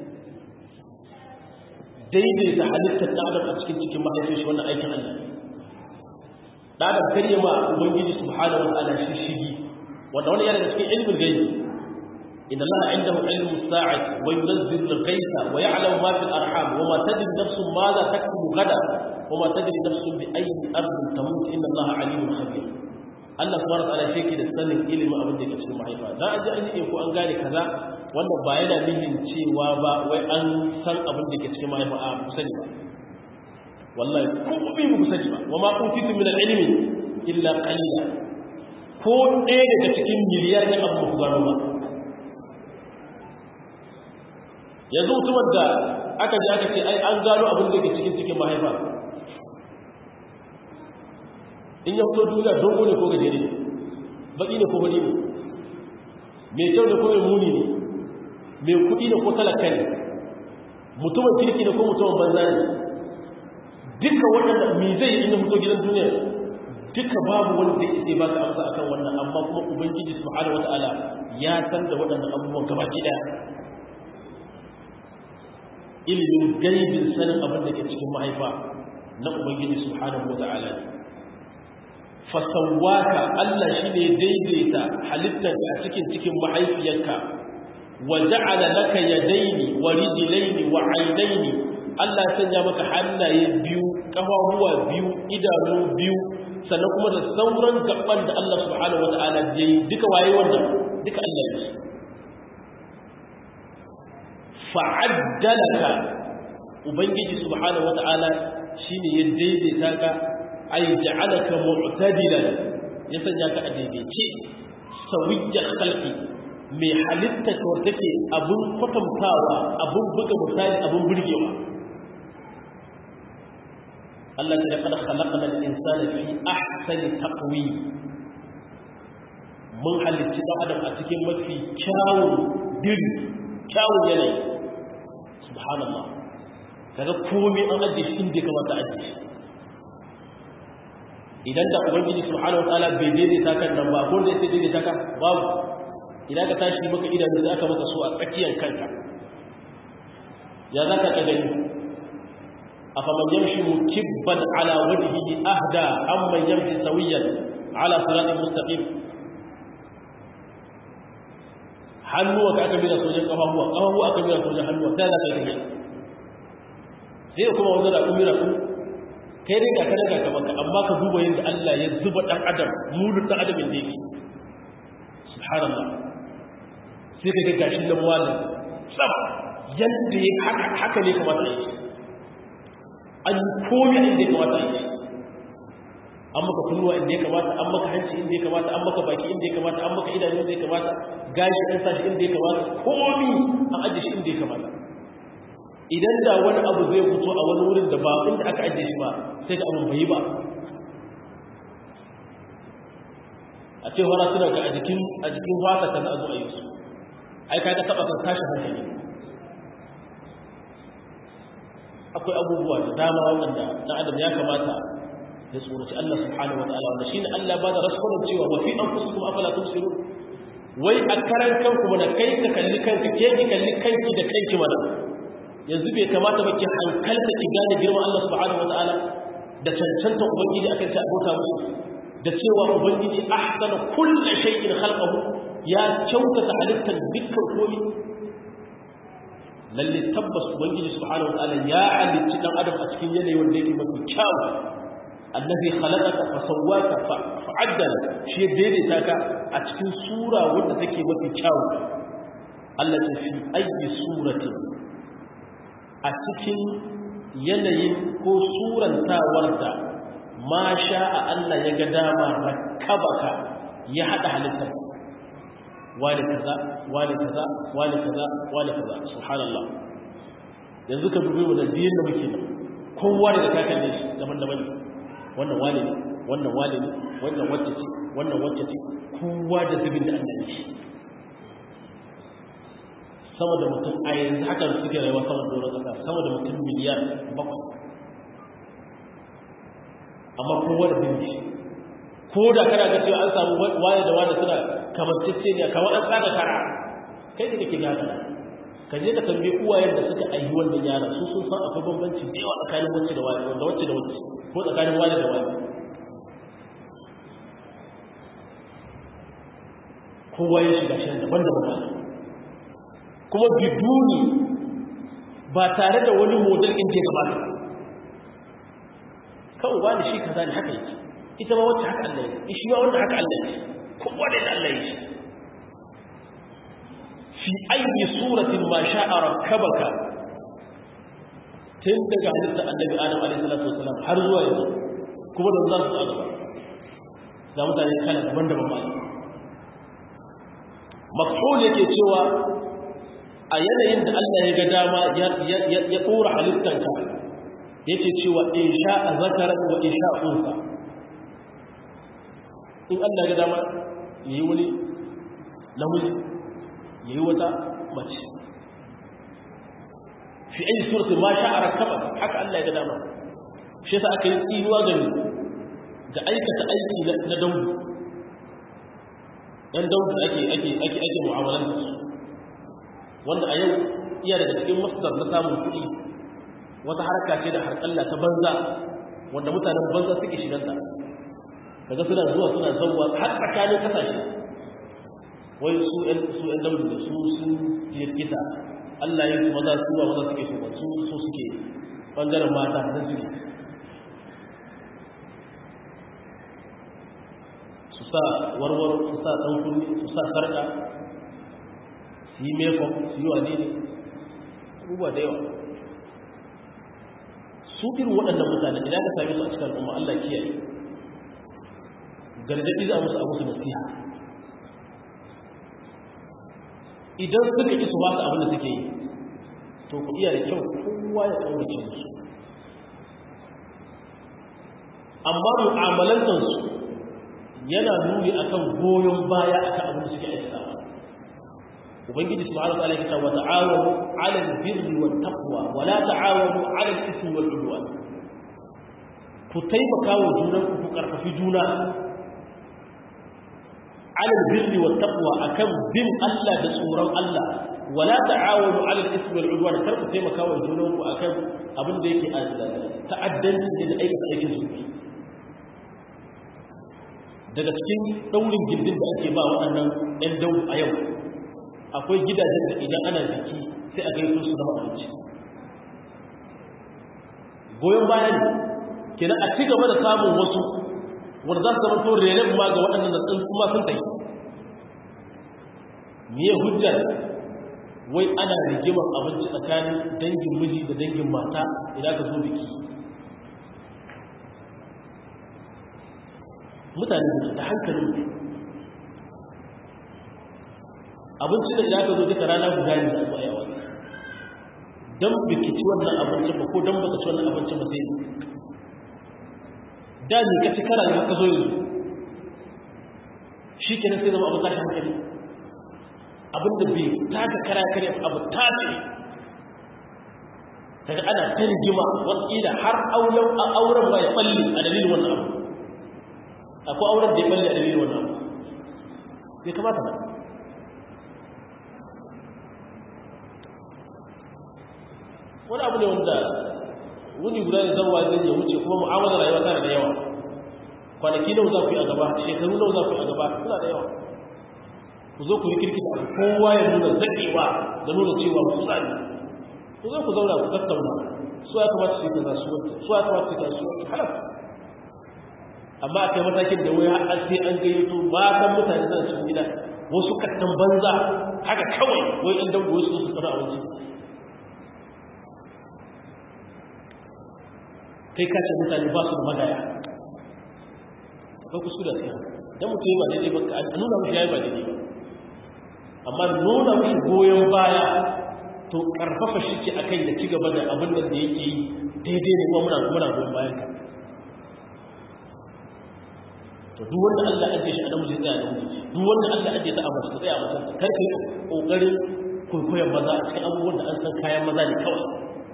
daidaita halittar ɗan adam a cikin cikin mahaifin shi wannan aikin Allah ɗan adam karye ma ubangiji subhanahu wa ta'ala shi shigi wanda wani yana da cikin ilmin gaibi إن الله عنده علم الساعة وينزل الغيث ويعلم ما في الأرحام وما تدري نفس ماذا تكتب غدا وما تدري نفس بأي أرض تموت إن الله عليم خبير Allah subhanahu wataala shi yake da sanin ilimin abin da ke cikin mahaifa dan aje an yi ko an gane kaza wannan ba yana nihin cewa ba wai an san abin da ke cikin mahaifa a ku sani ba wallahi ko bi mu sani ba wa ma utitu min al-ilmi illa qalila ko ɗaya daga cikin miliyar ne abu ku gano ba yanzu mutumar da aka ji aka ce ai an gano abin da ke cikin cikin mahaifa in ya fito duniya dogo ne ko gajere ne baki ne ko bari ne mai kyau ne ko mai muni ne mai kuɗi ne ko talaka ne mutumin kirki ne ko mutumin banza ne duka waɗanda mi zai yi inda fito gidan duniya duka babu wanda zai isa ba ka amsa akan wannan amma kuma ubangiji subhanahu wata'ala ya san da waɗannan abubuwan gabaki ɗaya ilimin gaibin sanin abin da ke cikin mahaifa na ubangiji subhanahu wata'ala ne fasawaka Allah shi ne daidaita halittarka a cikin cikin mahaifiyarka wa ja'ala laka yadaini wa rijlaini wa aynaini Allah ya sanya maka hannaye biyu kafafuwa biyu idanu biyu sannan kuma da sauran gaban da Allah subhanahu wata'ala ya yi duka waye wannan duka Allah ya fa'addalaka ubangiji subhanahu wata'ala shine ya daidaita ka ay ja'alaka mu'tadilan ya sanya ka a daidaice sawiyya khalqi mai halitta ko take abun kwatantawa abun buga misali abun burgewa Allah ta kada khalaqna al-insana fi ahsani taqwim mun halicci dan adam a cikin mafi kyawun diri kyawun yanayi subhanallah kaga komai an ajiye shi inda kamata ajiye shi idan da ubangiji subhanahu wataala bai daidaita kan nan ba ko da sai daidaita ka babu idan ka tashi maka idanu da aka maka so a tsakiyar kanka ya za ka gani afaman yamshi mukibban ala wajhihi ahda amman yamshi sawiyan ala siratin mustaqim hannuwa ka aka mira sojan kafafuwa kafafuwa aka mira sojan hannuwa sai za ka gani sai kuma wanda da kumira ku kai dai ga ka daga ka baka amma ka duba yadda Allah ya zuba dan adam mulun dan adam da yake subhanallah sai ka ga gashin nan wala sab yadda ya haka haka ne kamata yake an komai inda ya kamata yake an maka kunnuwa inda ya kamata an maka hanci inda ya kamata an maka baki inda ya kamata an maka idanu inda ya kamata gashi an sashi inda ya kamata komai an ajiye shi inda ya kamata idan da wani abu zai fito a wani wurin da ba inda aka ajiye shi ba sai da abin bai ba a ce fara suna ga a jikin a jikin wata kan azu a yi su ai ka ga taba kan tashi hankali akwai abubuwa da dama waɗanda na adam ya kamata ya tsoraci Allah subhanahu wataala wanda shine Allah ba da rasulun cewa wa fi anfusikum afala tubsirun wai a karan kanku mana kai ka kalli kanka ke ki kalli kanki da kanki mana yanzu bai kamata ba ki hankalta ki gane girman Allah subhanahu wataala da cancanta ubangiji akan ta abota musu da cewa ubangiji ahsana kulli shay'in khalqahu ya kyautata halittar dukkan komai lalle tabbas ubangiji subhanahu wataala ya halicci dan adam a cikin yanayi wanda yake mafi kyau annabi khalaqaka fa sawwaka fa fa'addala shi daidaita ka a cikin sura wanda take mafi kyau Allah ta fi ayi surati a cikin yanayin ko surantawar da ma sha'a Allah ya ga dama rakabaka ya hada halittar wani kaza wani kaza wani kaza wani kaza subhanallah yanzu ka dubi wannan diyin da muke nan kowa da ka kalle shi daban-daban ne wannan wani ne wannan wani ne wannan wacce ce wannan wacce ce kowa da zubin da Allah ne sama da mutum a yanzu haka suke rayuwa sama da doron kasa sama da mutum miliyan bakwai amma kowa da zubin shi ko da kana ga cewa an samu wani da wani suna kamancece ne kamar an tsaka kara kai da kake gada ka je ka tambayi uwayen da suka aihi wannan yaran su sun san akwai bambanci da yawa tsakanin wacce da wani da wacce da wacce ko tsakanin wani da wani kowa ya shiga shi daban da wani kuma biduni ba tare da wani model in ke gabata kawai wani shi kaza ne haka yake ita ma wacce haka Allah ya shi ma wanda haka Allah ya kowa da Allah ya shi fi ayi suratin ma sha'a rakkabaka tun daga halitta annabi adam alaihi salatu wasalam har zuwa yanzu kuma da za su a gaba ga mutane kala daban-daban ba makhul yake cewa a yanayin da Allah ya ga dama ya ɗora halittanka yake cewa in sha'a zakaran wa in sha'a unsa in Allah ya ga dama yayi wani namiji yayi wata mace fi ayi surati ma sha'a rakaba haka Allah ya ga dama shi yasa aka yi tsinuwa ga ni da aikata aiki na daudu dan daudu ake ake ake ake mu'amalan su wanda a yau iya daga cikin masdar na samun kuɗi wata harka ce da harƙalla ta banza wanda mutanen banza suke shiganta kaga suna zuwa suna zauwa har tsakanin kasashe wai su ƴan su ƴan daudu da su sun jirkita Allah ya maza su ba maza suke so ba su so suke bangaren mata na suke su sa warwaro su sa ɗankunni su sa sarƙa su yi mekon su yi wane ne abubuwa da yawa su irin waɗannan mutane idan ka same su a cikin al'umma Allah kiyaye gargaɗi za a musu a musu nasiha idan suka ki su ba su abin da suke yi to ku iya da kyau kowa ya ƙaurace musu amma mu'amalantarsu yana nuni akan goyon baya akan abin da suke aikatawa ubangiji subhanahu wa ta'ala yake cewa ta'awanu 'ala al-birri wat taqwa wa la ta'awanu 'ala al-ithmi wal 'udwan ku taimaka wa junan ku karfafi juna 'ala al-birri wat taqwa akan bin Allah da tsoron Allah wa la ta'awanu 'ala al-ithmi wal 'udwan kar ku taimaka wa junan ku akan abin da yake ta'addanci da aikata aikin su daga cikin daurin gindin da ake ba waɗannan ɗan dau a yau akwai gidajen da idan ana biki sai a gaito su zama abinci goyon baya ne kenan a ci gaba da samun wasu wanda za su zama to reren ma ga waɗannan da sun kuma sun tafi me hujjar wai ana rigimar abinci tsakanin dangin miji da dangin mata idan ka zo biki mutane da hankalin abinci da idan ka zo duka rana guda ne da zuwa yawa don biki ci wannan abincin ba ko don baka ci wannan abincin ba sai da ne ka ci kara da haka zo yanzu shi kenan sai zama abin tashi hankali abin da bai taka kara kare abu tashi daga ana ta rigima wasu har auren ba ya balle a dalilin wannan abu akwai auren da ya balle a dalilin wannan abu bai kamata ba wani abu ne wanda wuni guda ne zan zai ya wuce kuma mu'amalar rayuwa tana da yawa kwanaki nawa za ku yi a gaba shekaru nawa za ku yi a gaba suna da yawa ku zo ku yi kirkita abu kowa ya nuna zaɗewa da nuna cewa ku tsari ku zo ku zauna ku tattauna su ya kamata su yi kaza su wata su ya kamata su yi kaza su wata halatta amma a kai matakin da waya an sai an gayyato matan mutane zan cikin gida wasu kattan banza haka kawai wai ɗan dango su su tsara abinci kai kace mutane ba su da magaya akwai kuskure sai dan mutum yi ba daidai ba a nuna mishi yayi ba daidai ba amma nuna mishi goyon baya to karfafa shi ce akan ya ci gaba da abin da yake yi daidai ne kuma muna muna goyon bayan ka to duk wanda Allah ajiye shi a namiji tsaya da namiji duk wanda Allah ajiye ta a mace tsaya a mace kar ka yi kokarin kwaikwayon maza a cikin abubuwan da an san kayan maza ne kawai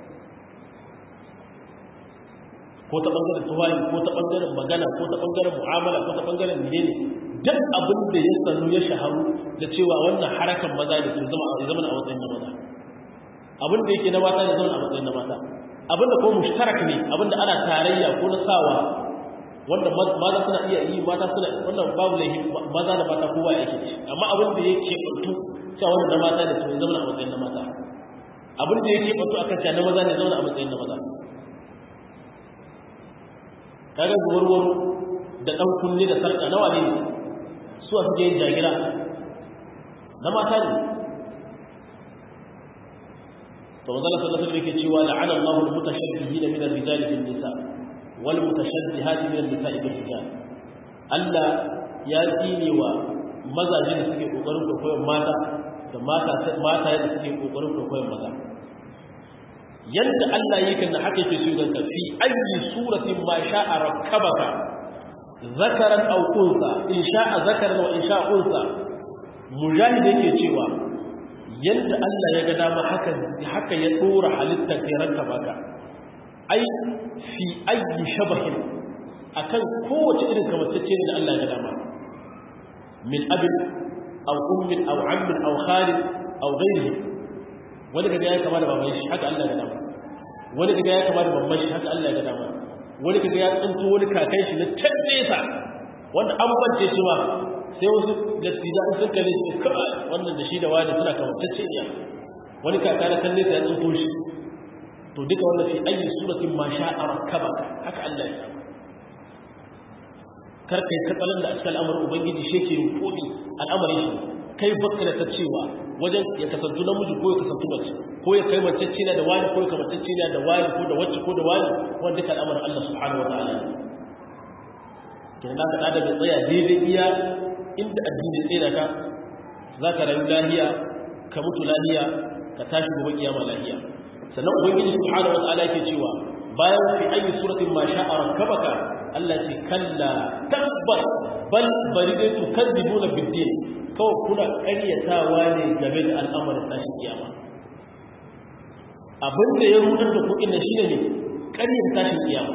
ko ta bangaren tuwayi ko ta bangaren magana ko ta bangaren mu'amala ko ta bangaren menene duk abin da ya sanu ya shaharu da cewa wannan harakan maza ne to zama a zama a matsayin na maza abin da yake na mata ne zama a matsayin na mata abin da ko mushtarak ne abin da ana tarayya ko na sawa wanda maza suna iya yi mata suna wannan babu laifi maza da mata kowa yake ci amma abin da yake bantu cewa wannan na mata ne to ya zama a matsayin na mata abin da yake bantu akan cewa na maza ne zama a matsayin na maza kaga warwaro da ɗan kunne da sarƙa nawa ne su a suke yin jagira na mata ne to manzala sallallahu alaihi yake cewa la'ana Allahu al-mutashabbihina min ar-rijali bin nisa wal mutashabbihati min an-nisa'i bil rijal Allah ya tsine wa mazaje da suke kokarin koyon mata da mata mata da suke kokarin koyon maza yadda Allah yake na haka yake so ganka fi ayi suratin ma sha'a rakkabaka zakaran aw unsa in sha'a zakaran wa in sha'a unsa mujahid yake cewa yadda Allah ya ga dama haka haka ya dora halitta kai rakkabaka ai fi ayi shabahin akan kowace irin kamantacce da Allah ya ga dama min abin aw ummin aw ammin aw khalid aw ghayrihi wani kaga ya kama da baban shi haka Allah ya dama wani kaga ya kama da baban shi haka Allah ya dama wani kaga ya tsinto wani kakan shi na tabbesa wanda an bance shi ba sai wasu gaskiya sun kalle shi kai wannan da shi da wani suna kamantacce ne wani kaka na kalle sai ya tsinto shi to duka wannan fi ayi suratin ma sha'a rakkaba haka Allah ya dama kar kai katsalan da a cikin al'amarin ubangiji shi ke rufodi al'amarin shi kai bakka da ta cewa wajen ya kasantu namiji ko ya kasantu mace ko ya kai mace cina da wani ko ya kamance cina da wani ko da wacce ko da wani wanda duka al'amarin Allah subhanahu wa ta'ala ne kenan da ka da bai tsaya daidai iya inda addini ya tsaya ka za ka rayu lahiya ka mutu lahiya ka tashi gobe kiyama lahiya sannan ubangiji subhanahu wa ta'ala yake cewa bayan fi ayi suratin ma sha'a rakkabaka Allah ce kalla tabbas bal bari dai tu kadibuna biddin kawai kuna ƙaryatawa ne game da al'amarin tashin kiyama abin da ya rudar da ku inda shine ne ƙaryar tashin kiyama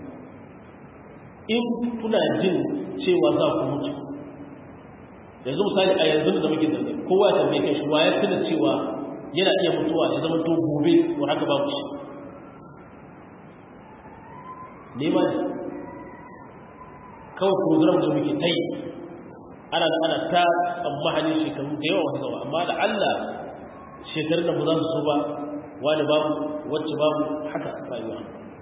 in kuna jin cewa za ku mutu yanzu misali a yanzu da muke zaune kowa ya tambaye kai shi wa ya tuna cewa yana iya mutuwa ya zama to gobe wa haka babu shi nema ne kawai program da muke ta yi ana da ana ta tsammanin shekaru da yawa wasu zama amma da Allah shekarun da ba za su so ba wani babu wacce babu haka rayuwa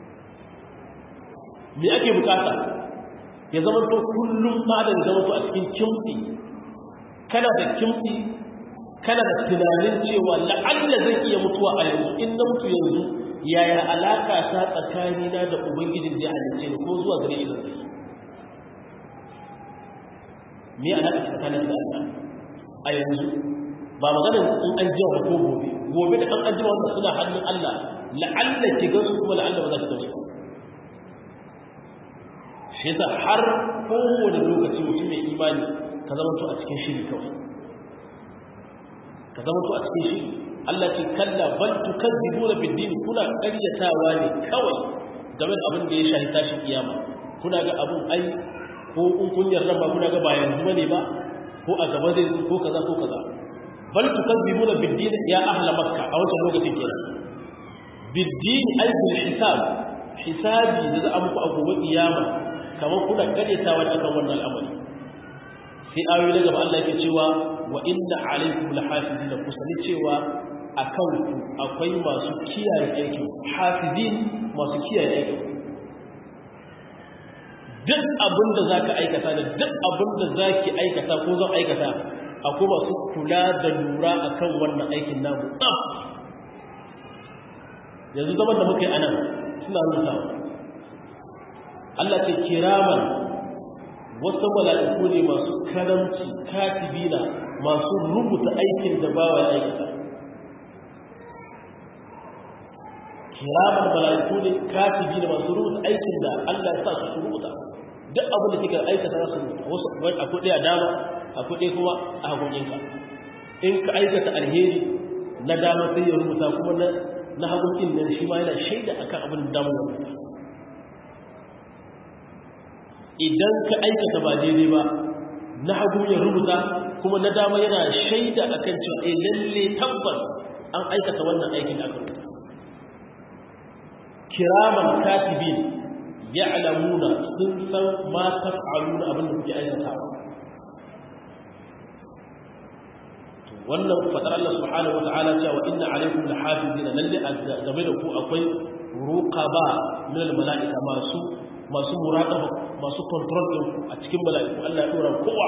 me ake bukata ya zama to kullum ba da zama to a cikin kimtsi kana da kimtsi kana da tunanin cewa la'alla zai iya mutuwa a yanzu in na mutu yanzu yaya alaka ta tsakanina da ubangijin da ya halice ni ko zuwa gare ni zai me alaka tsakanin da Allah a yanzu ba magana in an jima ko gobe gobe da kan an jima wanda suna hannun Allah la'alla ki ga su kuma la'alla ba za ki gausa shi yasa har kowane lokaci mutum mai imani ka zama to a cikin shiri kawai ka zama to a cikin shiri Allah ce kalla bal tukadzibuna bid din kuna ƙaryatawa ne kawai game da abin da ya shahi tashin kiyama kuna ga abun ai ko in kun yarda ba kuna ga ba yanzu bane ba ko a gaba zai zo ko kaza ko kaza bal tukadzibuna bid din ya ahla makka a wannan lokacin kenan bid din ay bil hisab hisabi da za a muku a gobe kiyama kamar kuna ƙaryatawa akan wannan al'amari sai ayoyi na gaba Allah yake cewa wa inna alaikum lahafizin da kusani cewa akan ku akwai masu kiyaye aikin hafizin masu kiyaye aikin duk abin da zaka aikata da duk abin da zaki aikata ko zan aikata akwai masu kula da lura akan wannan aikin namu yanzu zaman da muke anan suna nuna Allah ce kiraman wasu mala'iku ne masu karamci katibina masu rubuta aikin da bawa ya aikata kiraman mala'iku ne katibina masu rubuta aikin da Allah ya sa su rubuta duk abin da kika aikata za su rubuta wasu a kuɗi a dama a kuɗi kuma a hagunkinka in ka aikata alheri na dama sai ya rubuta kuma na hagunkin nan shi ma yana shaida akan abin da damar rubuta idan ka aikata ba daidai ba na hagu ya rubuta kuma na dama yana shaida akan cewa eh lalle tabbas an aikata wannan aikin da aka rubuta kiraman katibin ya'lamuna sun san ma taf'aluna abin da kuke aikatawa wannan fadar Allah subhanahu wata'ala cewa inna alaikum lahafizina lalle game da ku akwai ruqaba min al mala'ika masu masu muraƙaba masu control ɗin a cikin mala'iku Allah ya ɗora kowa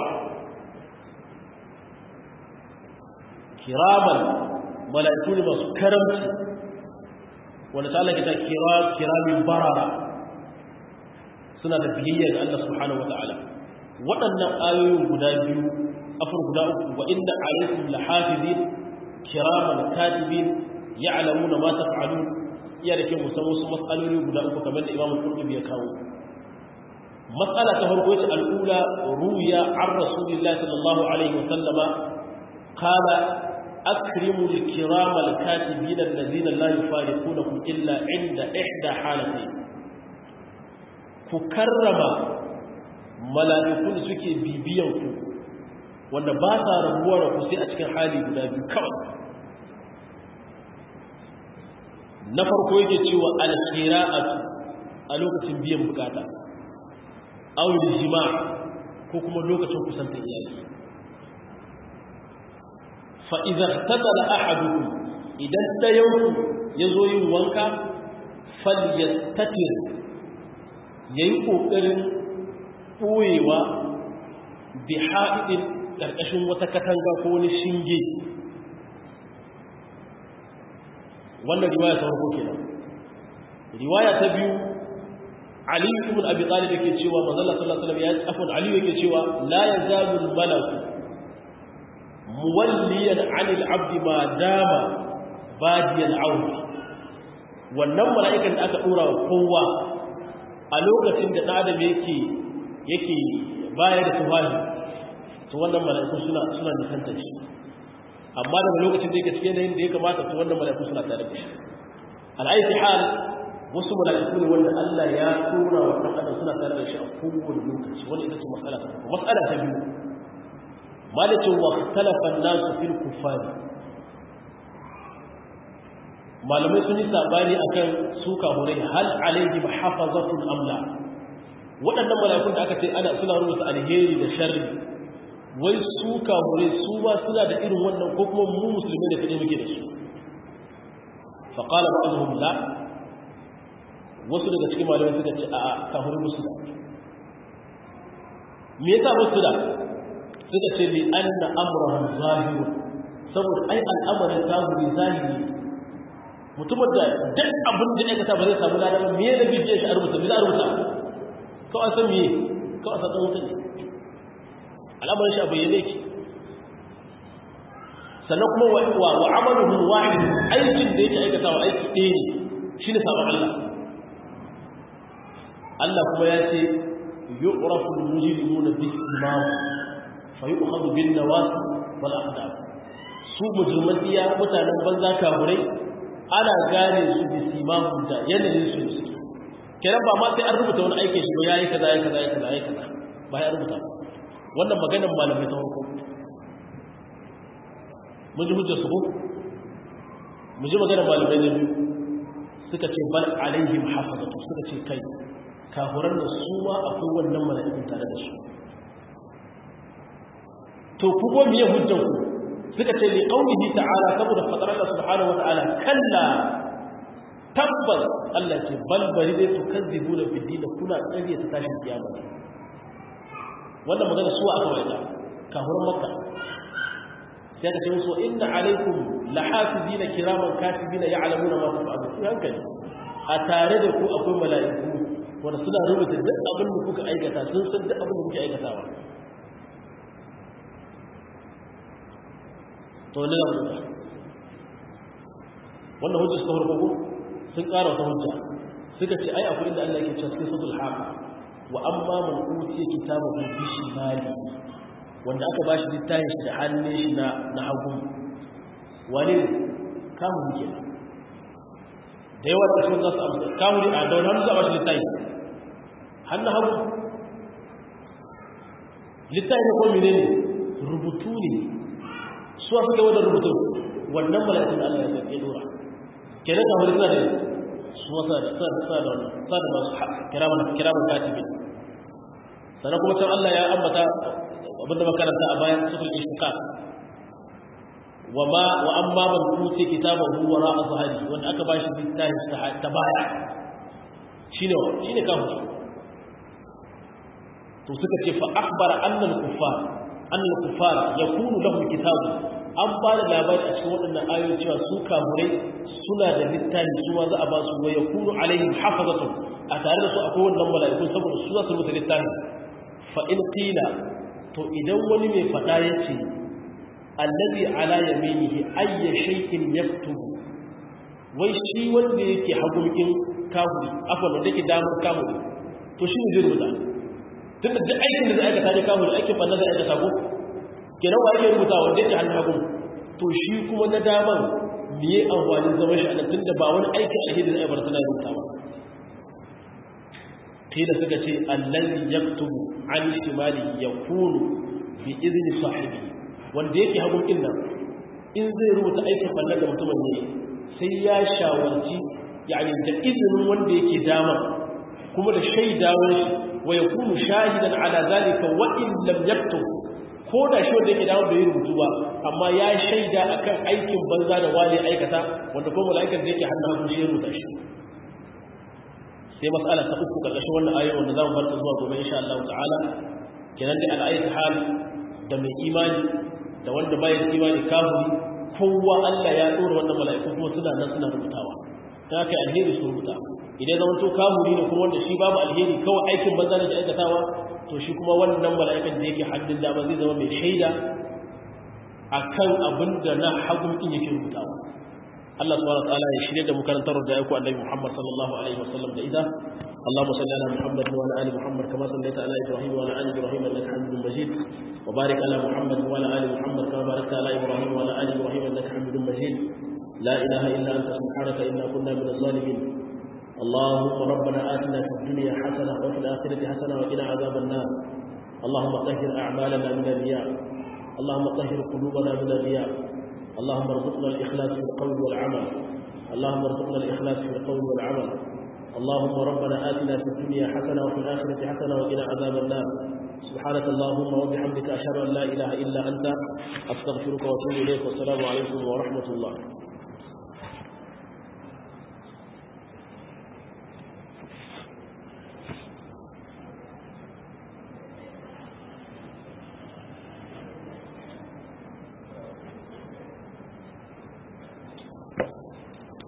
kiraman mala'iku ne masu karamci wanda ta Allah ta kira kiramin barara suna da biyayya ga Allah subhanahu wata'ala waɗannan ayoyin guda biyu afur guda uku wa inna alaikum lahafizin kiraman katibin ya'lamuna ma taf'alun iya da kyau musamman wasu matsaloli guda uku kamar da Imam Qurtubi ya kawo matsala ta farko ita al'ula ruya an rasulillahi sallallahu alaihi wa sallama qala akrimu al-kiram al-katibin alladhina la yufariqunakum illa inda ihda halatayn ku karrama mala'ikun da suke bibiyan ku wanda ba sa rabuwa da ku sai a cikin hali guda biyu kawai na farko yake cewa al-qira'atu a lokacin biyan bukata aw jima' ko kuma lokacin kusanta iyali fa idza ihtatala ahadukum idan dayan yazo yin wanka falyastatir yayi kokarin boyewa bi ha'idin karkashin wata katanga ko wani shinge wannan riwaya ta farko kenan riwaya ta biyu Ali ibn Abi Talib yake cewa manzo Allah sallallahu alaihi wasallam ya afwan Ali yake cewa la yazalu al-malak muwalliyan 'an al-'abd ma dama badiyan 'awd wannan mala'ikan da aka dora wa kowa a lokacin da adam yake yake bayar da tufafi to wannan mala'ikun suna suna nisanta shi amma daga lokacin da yake cikin yanayin da ya kamata to wannan mala'ikun suna tare da shi al'aiki hal wasu mala'iku ne wanda Allah ya tura wa ɗan adam suna tare da shi a kowane lokaci wani ita ce matsala ta farko matsala ta biyu malikin wa talafan nasu fil kufari malamai sun yi sabani akan su kahurai hal alaihi mahafazatun amla waɗannan mala'ikun da aka ce ana suna rubuta alheri da sharri wai su kahurai su ba suna da irin wannan ko kuma mu musulmi da kaɗai muke da su faƙala ba'azuhum la wasu daga cikin malamai suka ce a kafirin musu da me yasa musu da suka ce li anna amrahum zahir saboda ai al'amarin kafiri zahiri mutumin da duk abin da aikata ba zai samu ladan me ne bi shi a rubuta bi za a rubuta ko an san me ko an san dan wuta ne al'amarin shi a bayyane ki sannan kuma wa wa amaluhu wahid aikin da yake aikatawa aiki ɗaya ne shine sabon Allah Allah kuma ya ce yu'rafu al-mujrimuna bi imam fa yu'khadhu bin nawasi wal aqdam su mujriman iya mutanen banza kafurai ana gane su bi simamun da yanayin su suke kiran ba ma sai an rubuta wani aikin shi ba yayi kaza yayi kaza yayi kaza yayi kaza ba ya rubuta wannan maganar malamai ta farko mun ji hujjar su ko mu ji maganar malamai na biyu suka ce bal alaihim hafazatu suka ce kai kafuran da su ma akwai wannan mala'ikun tare da su to ku go miye hujjan ku suka ce li qaulihi ta'ala saboda fadar Allah subhanahu wata'ala kalla tabbas Allah ce bal bari dai su kazzibuna fi din kuna tsariya ta tashin kiyama wannan magana su aka wada kafuran makka sai ka ce musu inna alaikum lahafizina kiraman katibina ya'lamuna ma taf'alun ku hankali a tare da ku akwai mala'iku wanda suna rubuta duk abin da kuka aikata sun san duk abin da kuke aikatawa to ne da hujja wannan hujja suka farko ko sun ƙara wata hujja suka ce ai akwai inda Allah yake cewa cikin suratul haqa wa amma man utiya kitabahu bi shimali wanda aka bashi littafin shi da hannun shi na na hagu wani kamun ke da yawa da sun za su amsa kamun a da wani hannu za a bashi littafi hannun hagu littafi ko mene ne rubutu ne su a suka wadda rubutu wannan mala'ikun Allah ya ya dora kenan ka wani suna da su wasa da sa da sa da sa da masu kiraman kiraman katibi sannan kuma can Allah ya ambata abinda makaranta a bayan sufil ishtiqaq wa ma wa amma man uti kitabahu wara azhari wanda aka bashi littafi ta baya shine shine kafiri to suka ce fa akhbara annal kuffar annal kuffara yakunu lahum kitabu an ba da labari a cikin waɗannan ayoyi cewa su kamurai suna da littafi su ma za a ba su wa yakunu alaihim hafazatun a tare da su akwai wannan mala'iku saboda su za su rubuta littafi fa in qila to idan wani mai faɗa ya ce allazi ala yaminihi ayya shay'in yaktubu wai shi wanda yake hagunkin kahuri afwan wanda yake damar kahuri to shi ne zai rubuta tunda duk aikin da zai aikata ne kahuri aikin banna zai aikata ko kenan wa yake rubuta wanda yake hannun hagun to shi kuma na daman miye amfanin zaman shi a nan tunda ba wani aikin alheri zai bar tana rubuta ba kila suka ce allazi yaktubu an shimali yakunu bi izni sahibi wanda yake hagun din nan in zai rubuta aikin banna da mutumin ne sai ya shawarci yani da izinin wanda yake dama kuma da shaidawar shi wa yakunu shahidan ala zalika wa in lam yaktub ko da shi wanda yake dawo da yin rubutu ba amma ya shaida akan aikin banza da wani aikata wanda kuma mala'ikan da yake hannun hagu shi ya rubuta shi sai mas'ala ta uku karkashin wannan ayoyi wanda zamu bar ta zuwa gobe insha Allah ta'ala kenan da al'ayat hal da mai imani da wanda bai da imani kafiri kowa Allah ya dora wannan mala'iku kuma suna nan suna rubutawa ta kai alheri su rubuta idan zaman to kafiri ne kuma wanda shi babu alheri kawai aikin banza da aikatawa to shi kuma wannan mala'ikan da yake haddin dama zai zama mai shaida akan abin da na hagun din yake rubutawa Allah subhanahu wa ta'ala ya shirye da mu karantar da ayyuka Annabi Muhammad sallallahu alaihi wasallam da ida اللهم صل على محمد وعلى ال محمد كما صليت على ابراهيم وعلى ال ابراهيم انك حميد مجيد وبارك على محمد وعلى ال محمد كما باركت على ابراهيم وعلى ال ابراهيم انك حميد مجيد لا اله الا انت سبحانك انا كنا من الظالمين اللهم ربنا آتنا في الدنيا حسنة وفي الآخرة حسنة وقنا عذاب النار اللهم طهر أعمالنا من الرياء اللهم طهر قلوبنا من الرياء اللهم ارزقنا الإخلاص في القول والعمل اللهم ارزقنا الإخلاص في القول والعمل اللهم ربنا آتنا في الدنيا حسنة وفي الآخرة حسنة وقنا عذاب النار سبحانك اللهم وبحمدك أشهد أن لا إله إلا أنت أستغفرك وأتوب إليك والسلام عليكم ورحمة الله